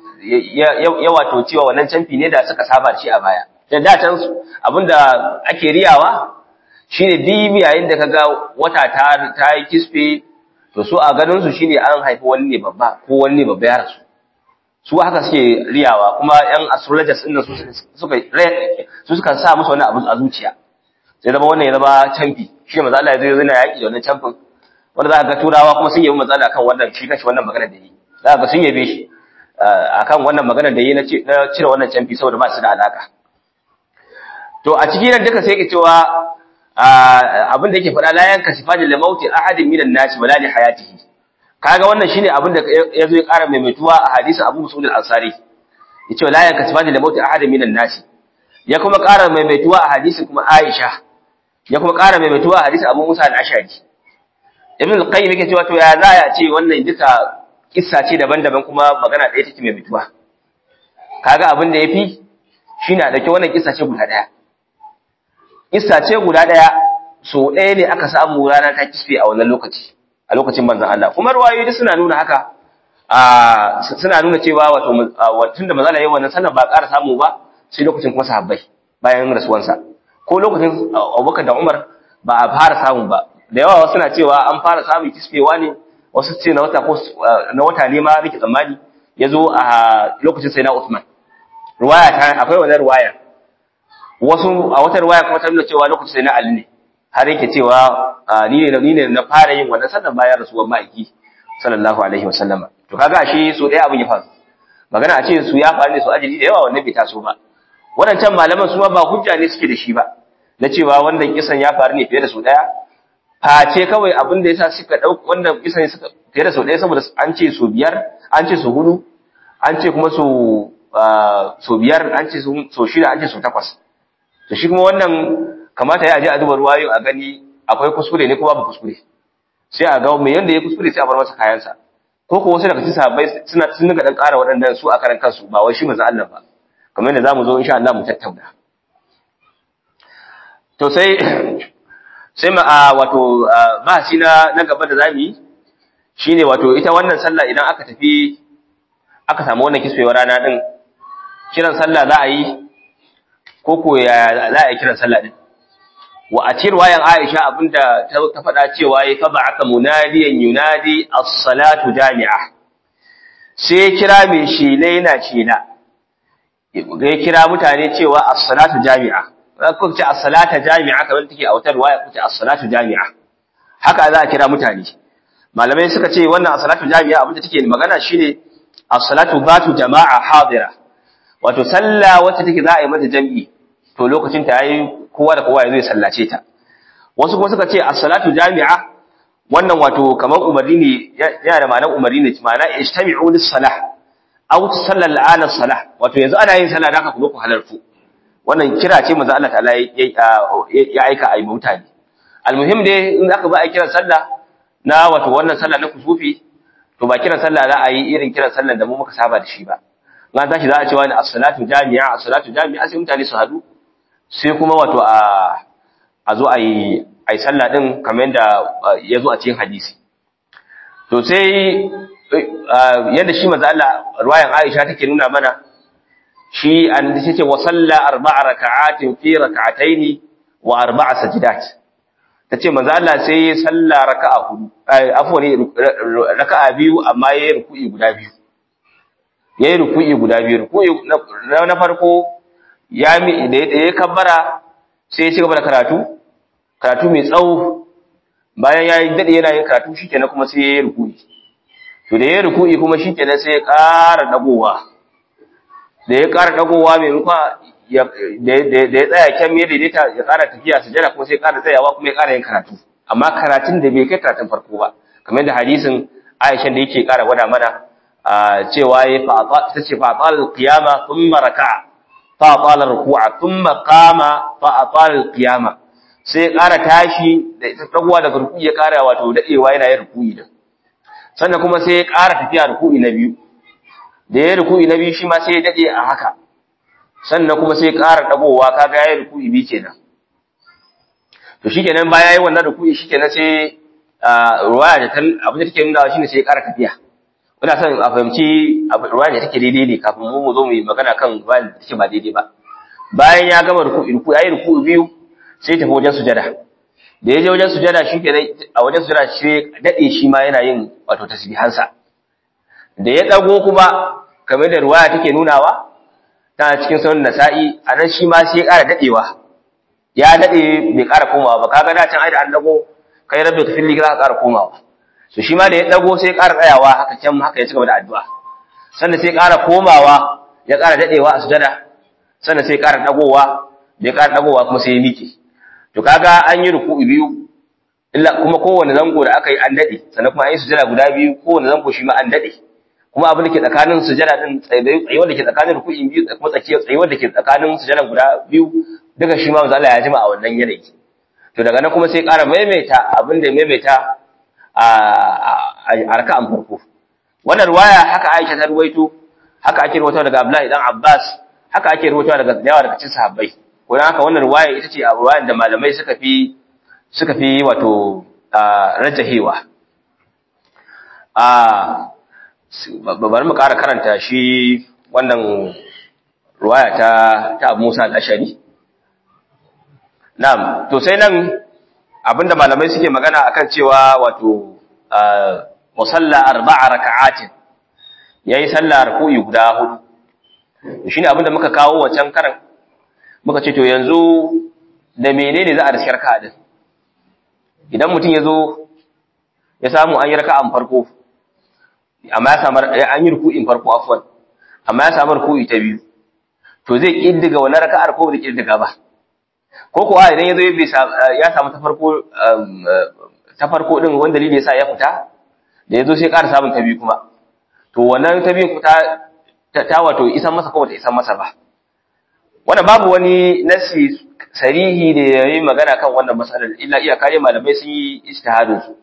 ya wato cewa wannan canfi ne da suka saba shi a baya da datan abinda ake riyawa shine dibi yayin da kaga wata ta ta yi kisfe to su a ganin su shine an haifi wani ne babba ko wani ne babba ya rasu su haka suke riyawa kuma yan astrologers din su suka su suka sa musu wani abu a zuciya sai zama wannan ya zama canfi shi manzo Allah ya zo yana yaki da wannan canfin wanda za ka ga turawa kuma sun yabi manzo Allah kan wannan shi kashi wannan magana da yi za ka ga sun yabe shi akan wannan magana da yi na cire wannan canfi saboda ba su da alaka to a cikin nan duka sai yake cewa abin da yake faɗa la yanka sifati da mauti ahadin minan nasi wala li hayatihi kaga wannan shine abin da ya zo ya ƙara maimaituwa a hadisin Abu Mus'ud al-Ansari yace la yanka sifati da mauti ahadin minan nasi ya kuma ƙara maimaituwa a hadisin kuma Aisha ya kuma ƙara maimaituwa a hadisin Abu Musa al-Ashari Ibn al-Qayyim yake cewa to ya za ya ce wannan duka kissa ce daban-daban kuma magana ɗaya take maimaituwa kaga abin da yafi shine a dauki wannan kissa ce guda ɗaya kissa ce guda ɗaya so ɗaya ne aka samu rana ta kisfe a wannan lokaci a lokacin manzon Allah kuma ruwayoyi suna nuna haka a suna nuna cewa wato tunda manzon Allah yayin wannan sallar ba ƙara samu ba sai lokacin kuma sahabbai bayan rasuwansa ko lokacin Abubakar da Umar ba a fara samu ba da yawa wasu na cewa an fara samun kisfewa ne wasu ce na wata ko na wata ne ma nake tsammani yazo a lokacin sai na Uthman ruwaya ta akwai wannan ruwaya wasu a wata ruwaya kuma ta nuna cewa lokacin sai na Ali ne har yake cewa ni ne ni ne na fara yin wannan sallar bayan rasuwar ma'aiki sallallahu alaihi wasallam to kaga shi so dai abin ya faru magana a ce su ya faru ne su ajili da yawa wannan bai taso ba wadancan malaman su ma ba hujja ne suke da shi ba na cewa wannan kisan ya faru ne fiye da su daya face kawai abin da yasa suka dauka wannan kisan suka fiye da su daya saboda an ce su biyar an ce su hudu an ce kuma su so biyar an ce so shida an ce so takwas to shi kuma wannan kamata ya je a duba ruwayo a gani akwai kuskure ne ko babu kuskure sai a ga mai yanda ya kuskure sai a bar masa kayansa ko ko wasu daga cikin sahabbai suna sun daga dan ƙara waɗannan su a karan kansu ba wai shi manzo Allah ba kamar yadda zamu zo insha Allah mu tattauna to sai sai ma wato bahasi na na gaba da zamu yi shine wato ita wannan sallah idan aka tafi aka samu wannan kisfewar rana din kiran sallah za a yi ko ko ya za a yi kiran sallah din wa a cikin wayan Aisha abinda ta faɗa cewa ya fa ba'aka munadiyan yunadi as-salatu jami'a sai kira mai shela yana shela ya kira mutane cewa as-salatu jami'a ko ce as-salata jami'a kamar take a wata riwaya ko ce as-salatu jami'a haka za a kira mutane malamai suka ce wannan as-salatu jami'a abinda take magana shine as-salatu batu jama'a hadira wato sallah wacce take za a yi mata jami'i to lokacin ta yayi kowa da kowa ya zo ya sallace ta wasu kuma suka ce as-salatu jami'a wannan wato kamar umarni ne yana da ma'anar umarni ne ma'ana ijtami'u lis-salah aw tusalla al-ana salah wato yanzu ana yin sallah da haka ku zo ku halartu wannan kira ce manzo Allah ta'ala ya aika ai mutane almuhim dai in aka ba a kiran sallah na wato wannan sallah na kusufi to ba kiran sallah za a yi irin kiran sallah da mu muka saba da shi ba na tashi za a ce wani as-salatu jami'a as-salatu jami'a sai mutane su hadu sai kuma wato a a zo a yi a yi sallah din kamar yadda ya zo a cikin hadisi to sai yadda shi manzo Allah ruwayan Aisha take nuna mana shi an ce wa salla arba'a raka'atin fi raka'ataini wa arba'a sajidat tace manzo Allah sai ya salla raka'a hudu afwan raka'a biyu amma yayi ruku'i guda biyu yayi ruku'i guda biyu ruku'i na farko ya mi da ya kabbara sai ya ci gaba da karatu karatu mai tsawo bayan ya yi daɗe yana yin karatu shi kenan kuma sai ya yi ruku'i to da ya yi ruku'i kuma shi kenan sai ya ƙara ɗagowa da ya ƙara ɗagowa mai rufa da ya tsaya kyan ya daidaita ya ƙara tafiya su jana kuma sai ya ƙara tsayawa kuma ya ƙara yin karatu amma karatun da bai kai karatun farko ba kamar da hadisin aishan da yake ƙara gwada mana cewa ya ta ce fa'atal qiyama thumma raka'a fa'atal ruku'a thumma qama fa'atal qiyama sai ya ƙara tashi da ita ɗaguwa daga ruku'i ya ƙara wato daɗewa yana yin ruku'i da sannan kuma sai ya ƙara tafiya ruku'i na biyu da ya ruku'i na biyu shi ma sai ya daɗe a haka sannan kuma sai ya ƙara ɗagowa kaga ya yi ruku'i biyu kenan to shi kenan baya yi wannan ruku'i shi kenan sai ruwaya da abin da take nuna shi ne sai ya ƙara tafiya ina son a fahimci ruwaya da take daidai ne kafin mu mu zo mu yi magana kan ruwaya da take ba daidai ba bayan ya gama ruku'i ruku'i ya yi ruku'i biyu sai tafi wajen sujada da ya je wajen sujada shi ke a wajen sujada shi daɗe shi ma yana yin wato tasbihansa da ya ɗago kuma kamar da ruwaya take nunawa tana cikin sunan nasa'i a nan shi ma sai ya ƙara daɗewa ya daɗe bai ƙara komawa ba kaga da can ai da an ɗago kai rabbi ka filli za ka ƙara komawa so shi ma da ya ɗago sai ya ƙara tsayawa haka can haka ya ci gaba da addu'a sannan sai ya ƙara komawa ya ƙara daɗewa a sujada sannan sai ya ƙara ɗagowa da ya ƙara ɗagowa kuma sai ya miƙe to kaga an yi ruku'u biyu illa kuma kowanne zango da aka yi an dade sannan kuma an yi sujada guda biyu kowanne zango shi ma an dade kuma abin da ke tsakanin sujada din tsayi wanda ke tsakanin ruku'i biyu da kuma tsakiyar tsayi wanda ke tsakanin sujada guda biyu duka shi ma manzo Allah ya jima a wannan yanayi to daga nan kuma sai ƙara maimaita abin da maimaita a raka'an farko wannan ruwaya haka Aisha ta ruwaito haka ake ruwaito daga Abdullahi dan Abbas haka ake ruwaito daga yawa daga cikin sahabbai ko haka wannan ruwaya ita ce a ruwayan da malamai suka fi suka fi wato rajahewa a bari mu ƙara karanta shi wannan ruwaya ta ta Abu Musa al-Ashari na'am to sai nan abinda malamai suke magana akan cewa wato musalla arba'a raka'atin yayi sallah ruku'i guda hudu shine abinda muka kawo wancan karan muka ce to yanzu da menene za a riski raka'a din idan mutum ya zo ya samu an yi raka'an farko amma ya samu an yi ruku'in farko afwan amma ya samu ruku'i ta biyu to zai kiddiga wannan raka'ar ko bai kiddiga ba ko kuwa idan ya zo ya samu ta farko ta farko din wanda dalili yasa ya fita da ya zo sai ƙara samun ta biyu kuma to wannan ta biyu ta ta wato isan masa ko bata isan masa ba wannan babu wani nasi sarihi da ya yi magana kan wannan matsalar illa iya kare malamai sun yi ijtihadin su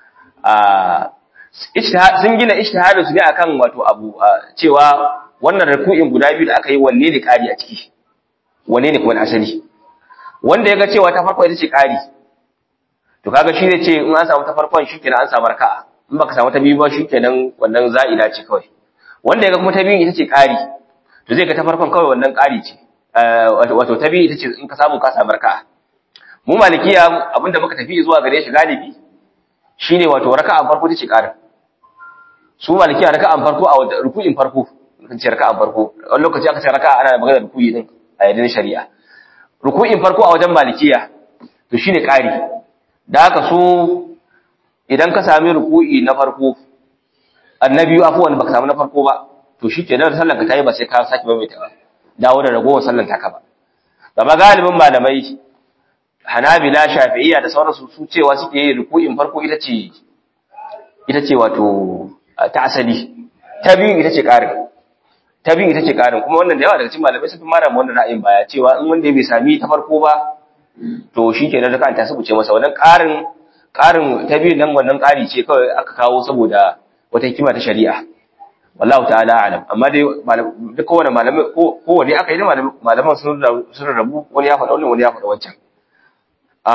sun gina ijtihadin su ne akan wato abu cewa wannan ruku'in guda biyu da aka yi wanne ne kari a ciki wanne ne kuma na asali wanda ya ga cewa ta farko ita ce kari to kaga shi zai ce in an samu ta farkon shikenan an samu raka'a in baka samu ta biyu ba shikenan wannan za'ida ce kawai wanda ya ga kuma ta biyu ita ce kari to zai ga ta farkon kawai wannan kari ce wato ta biyu ita ce in ka samu ka samu raka'a mu malikiya abinda muka tafi zuwa gare shi galibi shine wato raka'an farko ita ce karin su malikiya raka'an farko a ruku'in farko kan ce raka'an farko wani lokaci aka ce raka'a ana magana ruku'i din a yadin shari'a ruku'in farko a wajen malikiya to shine kari da haka so idan ka sami ruku'i na farko annabi afuwan baka samu na farko ba to shikenan sallar ka tayi ba sai ka saki maimaita ba dawo da ragowar sallan taka ba gaba galibin malamai hanabila shafi'iyya da sauransu su cewa suke yi ruku'in farko ita ce ita ce wato ta asali ta biyu ita ce ƙarin ta biyu ita ce ƙarin kuma wannan da yawa daga cikin malamai sun fi mara wannan ra'ayin baya cewa in wanda bai sami ta farko ba to shi ke nan da ta subuce masa wannan ƙarin ƙarin ta biyu nan wannan ƙari ce kawai aka kawo saboda wata hikima ta shari'a wallahu ta'ala alam amma dai duk kowane malamai kowane aka yi da malaman sun sun rabu wani ya faɗa wannan wani ya faɗa wancan a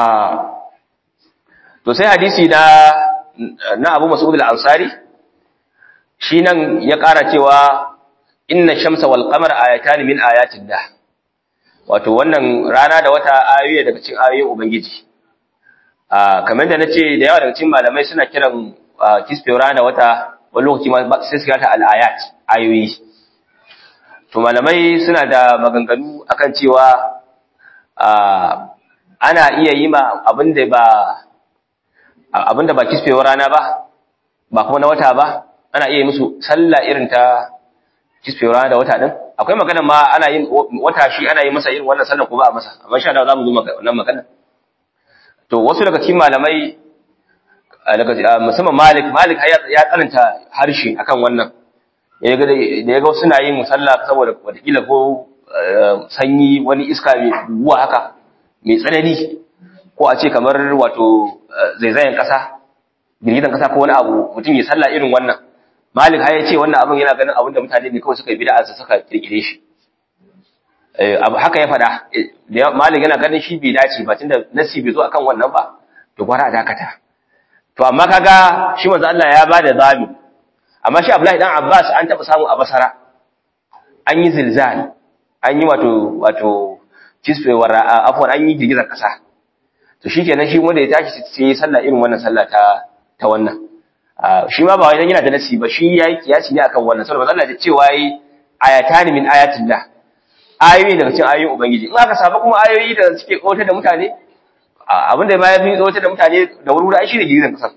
to sai hadisi na na Abu Mas'ud al-Ansari shi nan ya ƙara cewa inna shamsa wal qamara ayatan min ayatillah wato wannan rana da wata ayoyi daga cikin ayoyin ubangiji a kamar da nace da yawa daga cikin malamai suna kiran kisfewa rana da wata wani lokaci ma sai su gata al-ayat ayoyi to malamai suna da maganganu akan cewa ana iya yi ma abinda ba abinda ba kisfewar rana ba ba kuma na wata ba ana iya musu sallah irin ta kisfewar rana da wata din akwai magana ma ana yin wata shi ana yi masa irin wannan sallah ko ba a masa amma sha Allah zamu zo wannan magana to wasu daga cikin malamai daga musamman Malik Malik ya tsananta harshe akan wannan ya ga da ya ga suna yin sallah saboda wataƙila ko sanyi wani iska mai guguwa haka mai tsanani ko a ce kamar wato zaizayen ƙasa girgizan ƙasa ko wani abu mutum ya sallah irin wannan malik ya ce wannan abin yana ganin abin da mutane ne kawai suka yi bid'a su suka kirkire shi abu haka ya faɗa malik yana ganin shi bai dace ba tunda nasi bai zo akan wannan ba to gwara a dakata to amma kaga shi manzo Allah ya bada zabi amma shi Abdullahi dan Abbas an taba samu a Basra an yi zilzal an yi wato wato kisfewar afwan an yi girgizar ƙasa to shikenan shi wanda ya tashi sai ya sallah irin wannan sallah ta ta wannan shi ma ba wai dan yana da nasi ba shi yayi kiyasi ne akan wannan saboda Allah ya ce wai ayatani min ayatillah ayoyi daga cikin ayoyin ubangiji in aka samu kuma ayoyi da suke kautar da mutane abinda ma yafi kautar da mutane da wuri ai shine girgizar kasar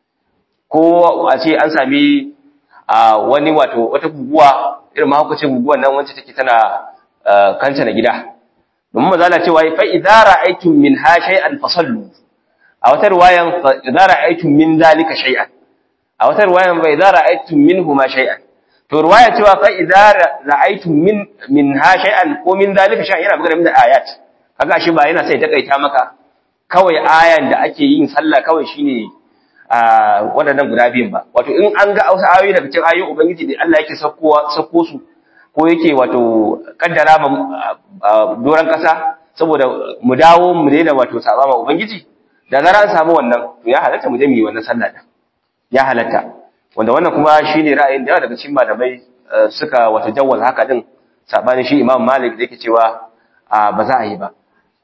ko a ce an sami wani wato wata guguwa irin mahaukacin guguwan nan wacce take tana kanta na gida domin maza na cewa fa idza ra'aytum min ha shay'an fasallu a wata riwayan fa idza ra'aytum min zalika shay'an a wata riwayan fa idza ra'aytum minhu ma shay'an to riwaya cewa fa idza ra'aytum min min ha shay'an ko min zalika shay'an yana magana min ayat kaga shi ba yana sai takaita maka kawai ayan da ake yin sallah kawai shine a waɗannan guda biyun ba wato in an ga wasu ayoyi daga cikin ayoyin ubangiji da Allah yake sakkowa sakko su ko yake wato kaddara ma doran kasa saboda mu dawo mu daina wato saba ma ubangiji da zara an samu wannan to ya halatta mu je mu yi wannan sallah din ya halatta wanda wannan kuma shine ra'ayin da daga cikin malamai suka wato jawwal haka din sabanin shi Imam Malik da yake cewa ba za a yi ba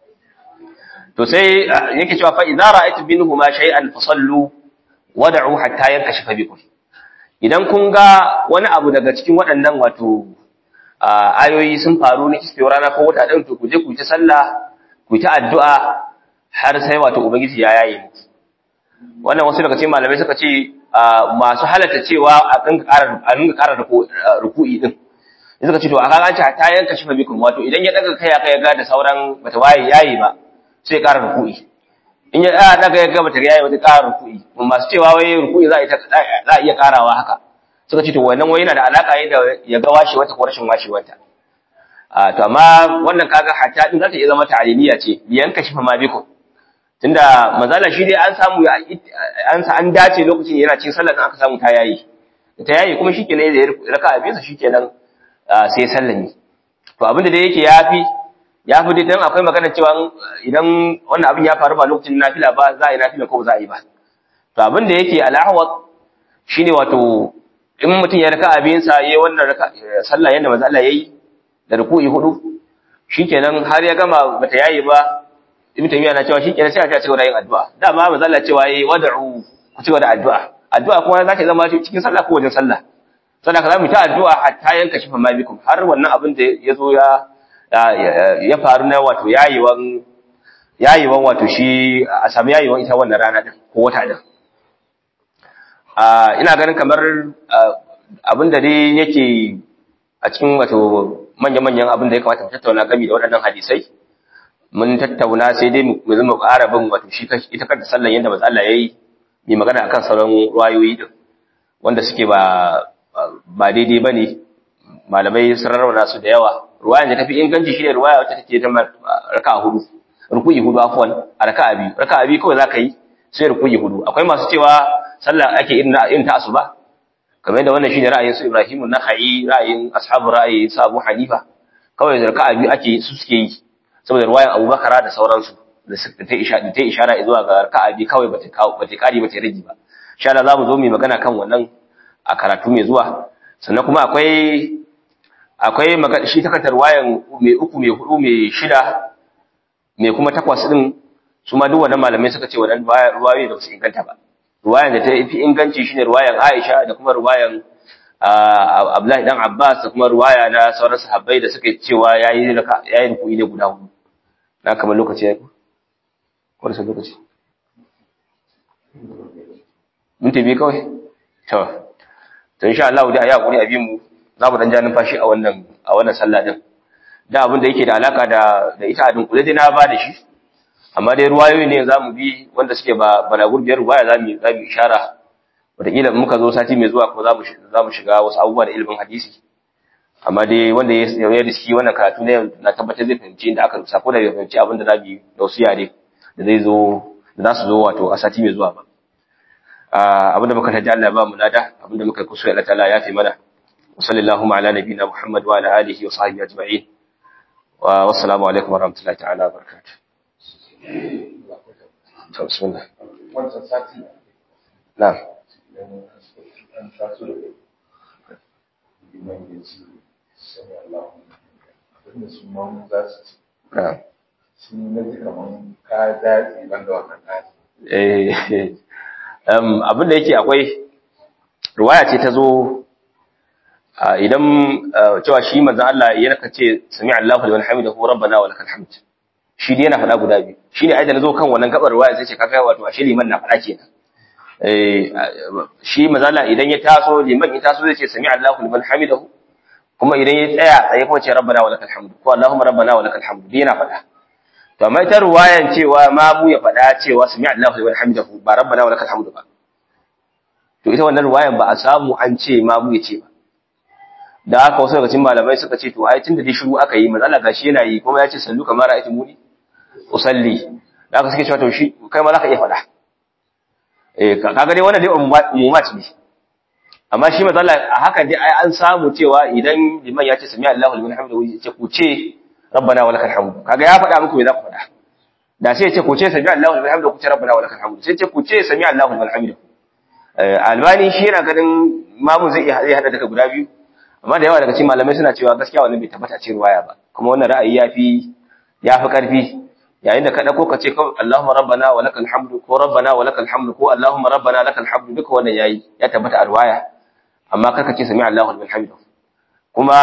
to sai yake cewa fa idza ra'aytu minhuma shay'an fasallu wad'u hatta yankashifa bikum idan kun ga wani abu daga cikin waɗannan wato ayoyi sun faru na kisfewar rana ko wata ɗin to ku je ku ta sallah ku ta addu'a har sai wato ubangiji ya yaye muku wannan wasu daga cikin malamai suka ce masu halatta cewa a kan a dinga ƙara ruku'i din suka ce to a kaga ta yanka shi bikum wato idan ya daga kai kai ga da sauran bata waye yayi ba sai ƙara ruku'i in ya daga ya ga bata yayi wata ƙara ruku'i masu cewa wai ruku'i za a iya ƙarawa haka suka ce to wannan wai yana da alaka ne da ya ga washe wata ko rashin washe wata a to amma wannan kaga hatta din zata iya zama ta'aliliya ce yanka shi fa ma bikum tunda mazala shi dai an samu an sa an dace lokacin yana cikin sallar aka samu ta yayi ta yayi kuma shikenan da raka abin sa shikenan sai sallami to abin da dai yake yafi yafi dai dan akwai magana cewa idan wannan abin ya faru ba lokacin nafila ba za a yi nafila ko ba za a yi ba to abin da yake al'ahwat shine wato in mutum ya raka abin sa yayi wannan raka sallah yanda manzo Allah yayi da ruku'i hudu shikenan har ya gama bata yayi ba ibn taymiya na cewa shikenan sai a ta cigaba da yin addu'a dama manzo Allah cewa yayi wad'u ku cigaba da addu'a addu'a kuma za ta zama cikin sallah ko wajen sallah sannan ka zamu ta addu'a hatta yanka shi fama bikum har wannan abin da ya zo ya ya faru na wato yayiwan yayiwan wato shi a sami yayiwan ita wannan rana din ko wata din ina ganin kamar abin da dai yake a cikin wato manya-manyan abin da ya kamata mu tattauna gami da waɗannan hadisai mun tattauna sai dai mu zama ƙara bin wato shi ita kanta sallan yadda manzo Allah yayi mai magana akan sauran ruwayoyi din wanda suke ba ba daidai bane malamai sun rarrauna su da yawa ruwayan da tafi inganci shine ruwaya wacce take ta raka'a hudu ruku'i hudu afwan a raka'a biyu raka'a biyu kawai zaka yi sai ruku'i hudu akwai masu cewa sallah ake irin irin ta asuba kamar yadda wannan shine ra'ayin su Ibrahim an-Nakhai ra'ayin ashabu ra'ayi su Abu Hanifa kawai zarka biyu ake su suke yi saboda ruwayan Abu Bakara da sauransu da suka ta ishara ta ishara zuwa ga raka'a biyu kawai bata bata kare bata rage ba insha Allah zamu zo mu magana kan wannan a karatu mai zuwa sannan kuma akwai akwai magana shi takantar ruwayan mai uku mai hudu mai shida mai kuma takwas din su ma duk wannan malamai suka ce wannan ruwayoyi da su inganta ba ruwayan da ta fi inganci shine ruwayan Aisha da kuma ruwayan Abdullahi dan Abbas da kuma ruwaya na sauran sahabbai da suka cewa yayi yayi ruku'i ne guda hudu na kamar lokaci yayi ko da lokaci mun tabi kawai to to insha Allah da ya guri abin mu za mu dan ja numfashi a wannan a wannan sallah din da abin da yake da alaka da da ita a dunkule dai na ba da shi amma dai ruwayoyi ne za mu bi wanda suke ba balagur biyar ruwaya za mu za mu ishara wataƙila muka zo sati mai zuwa kuma za mu za mu shiga wasu abubuwa da ilimin hadisi amma dai wanda ya ya riski wannan karatu ne na tabbatar zai fahimci inda aka rubuta ko da bai fahimci abin da za mu yi da wasu yare da zai zo da za su zo wato a sati mai zuwa ba abin da muka taji Allah ba mu lada abin da muka yi kusa Allah ta'ala ya fi mana wa sallallahu ala nabiyina Muhammad wa ala alihi wa sahbihi ajma'in wa wassalamu alaikum wa rahmatullahi ta'ala wa barakatuh to bismillah wancan sati na'am an taso da liman ya ce sani Allah abinda su ma za su ci na'am sun na ji kaman ka daɗi ban da wannan daɗi eh um, abin da yake akwai ruwaya ce ta zo ah, idan ah, cewa shi manzon Allah yana kace sami Allahu liman hamidahu rabbana wa lakal hamd shi dai yana faɗa guda biyu shine ai da nazo kan wannan gabar ruwaya sai ce kaga wato ashe liman na faɗa kenan eh ah, shi manzon Allah idan ya taso liman ya taso zai ce sami Allahu liman hamidahu kuma idan ya tsaya sai kuma ce rabbana wa lakal hamd ko Allahumma rabbana wa lakal hamd dai yana faɗa to amma ita ruwayan cewa ma mu ya faɗa cewa sami Allahu liman hamidahu ba rabbana wa lakal hamdu ba to ita wannan ruwayan ba a samu an ce ma mu ya ce ba da haka wasu daga cikin malamai suka ce to ai tunda dai shiru aka yi manzo Allah gashi yana yi kuma ya ce sallu kamar ra'aytu muni usalli da haka suke cewa to shi kai ma zaka iya faɗa eh kaga dai wannan dai umumat ne amma shi manzo Allah a haka dai ai an samu cewa idan liman ya ce sami Allahu liman hamidahu ya ce ku ce rabbana wa lakal hamdu kaga ya faɗa muku me za ku faɗa da sai ya ce ku ce sami Allahu liman hamdu ku ce rabbana wa lakal hamdu sai ya ce ku ce sami Allahu liman hamdu eh albani shi yana ganin mamu zai iya zai hada daga guda biyu amma da yawa daga cikin malamai suna cewa gaskiya wannan bai tabbata cikin ruwaya ba kuma wannan ra'ayi yafi yafi karfi yayin da ka dauko ka ce kawai Allahumma rabbana wa lakal hamdu ko rabbana wa lakal hamdu ko Allahumma rabbana lakal hamdu duka wannan yayi ya tabbata a ruwaya amma karka ce sami Allahu liman hamdu kuma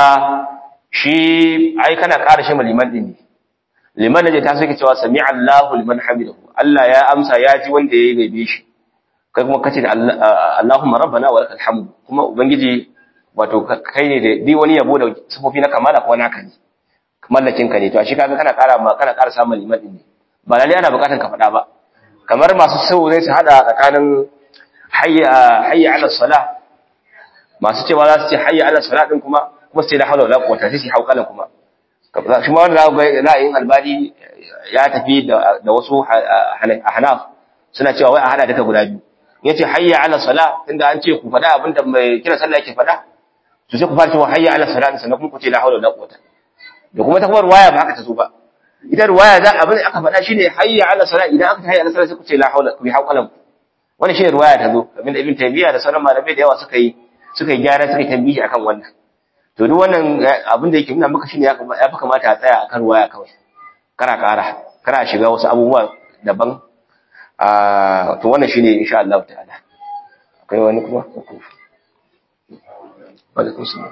shi ai kana ƙara shi liman din ne liman da ta sake cewa sami Allahu liman hamidahu Allah ya amsa ya ji wanda ya gaibe shi kai kuma kace da Allahumma rabbana wa lakal hamd kuma ubangiji wato kai ne da dai wani yabo da sifofi na kamala kuma naka ne mallakin ka ne to shi kaga kana ƙara ma kana ƙara samun liman din ne ba lalle ana buƙatar ka faɗa ba kamar masu sau zai su hada tsakanin hayya hayya ala salah masu cewa za su ce hayya ala salah din kuma kuma sai da hawla wala quwwata sai su haukalan kuma shi ma wanda za ga ra'ayin albani ya tafi da wasu hanaf suna cewa wai a hada duka guda biyu yace hayya ala sala tunda an ce ku faɗa abinda mai kira sallah yake faɗa to sai ku fara cewa hayya ala sala sannan kuma ku ce la hawla wala quwwata da kuma ta kuma ruwaya ba haka ta zo ba ita ruwaya za abin da aka faɗa shine hayya ala sala idan aka hayya ala sala sai ku ce la hawla ku yi haukalan wannan shine ruwaya ta zo abinda ibn taymiya da sauran malamai da yawa suka yi suka yi gyara suka yi tambihi akan wannan to duk wannan abin da yake nuna maka shine ya fi kamata a tsaya akan ruwaya kawai kana ƙara kana shiga wasu abubuwa daban a to wannan shine insha Allah ta'ala akwai wani kuma alaikum salam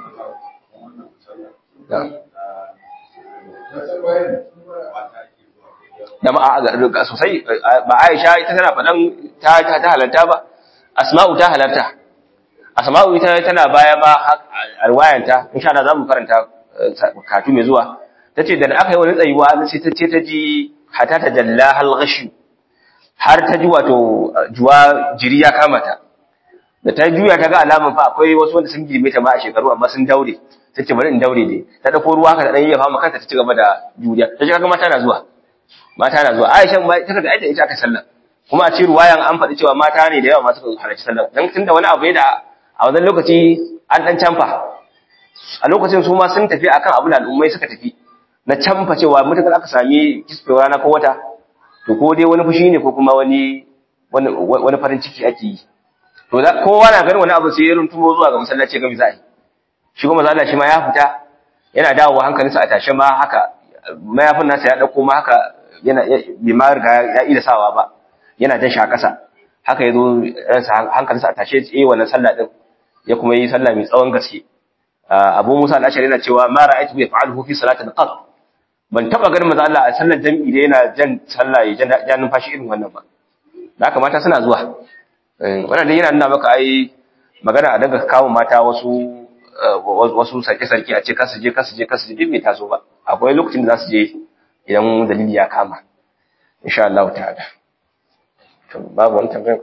da ma sosai ba Aisha ita tana faɗan ta ta halarta ba Asma'u ta halarta Asma'u ita tana baya ma a riwayanta insha Allah zamu karanta katu mai zuwa tace da aka yi wani tsayuwa sai ta ce ta ji hata ta jalla hal ghashi har ta ji wato juwa jiri ya kama ta da ta juya ta ga alaman fa akwai wasu wanda sun girme ta ma a shekaru amma sun daure ta ce bari in daure dai ta dauko ruwa ka da dan yayyafa maka kanta ta ci gaba da juriya ta ji kaga mata na zuwa mata na zuwa Aisha ma ta kaga aita ita aka sallah kuma a ci ruwayan an faɗi cewa mata ne da yawa masu halarci sallah dan tunda wani abu ne da a wannan lokaci an dan canfa a lokacin su ma sun tafi akan abin da al'ummai suka tafi na canfa cewa mutakar aka sami kisfewa rana ko wata to ko dai wani fushi ne ko kuma wani wani farin ciki ake yi to kowa na ganin wani abu sai ya runtumo zuwa ga masallaci ga mizai shi kuma zalla shi ma ya fita yana dawowa hankalinsa a tashe ma haka mayafin nasa ya dauko ma haka yana bai ma riga ya ida sawa ba yana jan sha kasa haka yazo ransa hankalinsa a tashe eh wannan sallah din ya kuma yi sallah mai tsawon gaske Abu Musa al-Ashari yana cewa ma ra'aytu bi fa'aluhu fi salatin qat ban taba ganin manzo Allah a sallar jami'i da yana jan sallah ya jan numfashi irin wannan ba da haka mata suna zuwa wannan dai yana nuna maka ai magana a daga kawo mata wasu wasu sarki-sarki a ce kasu je kasu je kasu je din bai taso ba akwai lokacin da za su je idan dalili ya kama insha Allah ta'ala to babu wani tambayar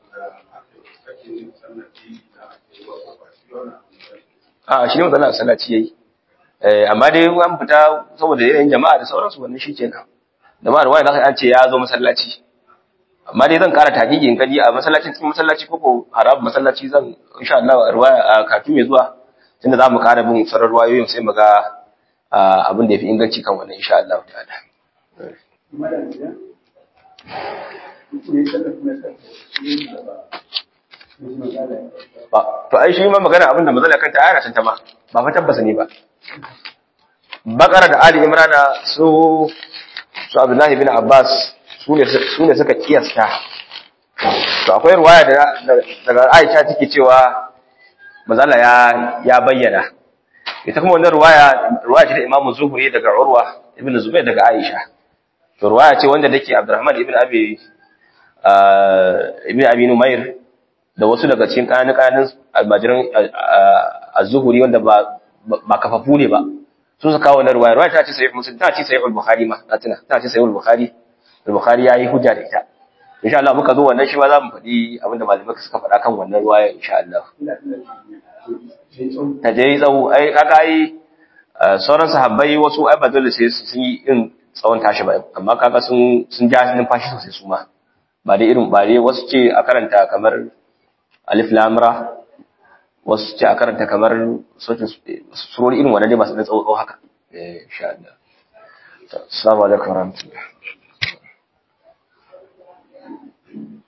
a shi ne matsala sallaci yayi eh amma dai an fita saboda yanayin jama'a da sauransu wannan shikenan da ma ruwaya zaka an ce ya zo masallaci amma dai zan kara takiki in kadi a masallacin cikin masallaci ko harab masallaci zan insha Allah ruwaya a kafin mai zuwa tunda zamu kara bin sarar ruwayoyin sai mu ga abin da yafi inganci kan wannan insha Allah ta'ala to ai shi ma magana abin da mazala kanta ayana tanta ma ba fa tabbasa ne ba bakara da ali imrana su su abdullahi bin abbas su ne suka kiyasta to akwai ruwaya daga aisha take cewa mazala ya ya bayyana ita kuma wannan ruwaya ruwaya ce ta imamu zuhuri daga urwa ibn zubair daga aisha to ruwaya ce wanda take abdurrahman ibn abi ibn abi numair da wasu daga cikin kanun kanun almajiran az-zuhuri wanda ba ba kafafu ne ba su suka kawo wannan ruwaya ruwaya ta ce sahih muslim ta ce sahih al-bukhari ma ta tuna ta ce sahih al-bukhari al-bukhari yayi hujja da ita insha Allah muka zo wannan shi ma za mu faɗi abinda malamai suka faɗa kan wannan ruwaya insha Allah ta je tsawo ai kaga ai sauran sahabbai wasu ai ba dole sai sun yi irin tsawon tashi ba amma kaga sun sun ja numfashi sosai su ma ba dai irin ba dai wasu ce a karanta kamar alif lam ra wasu ce a karanta kamar sautin surori irin wannan dai masu da tsawo haka eh insha Allah assalamu alaikum warahmatullahi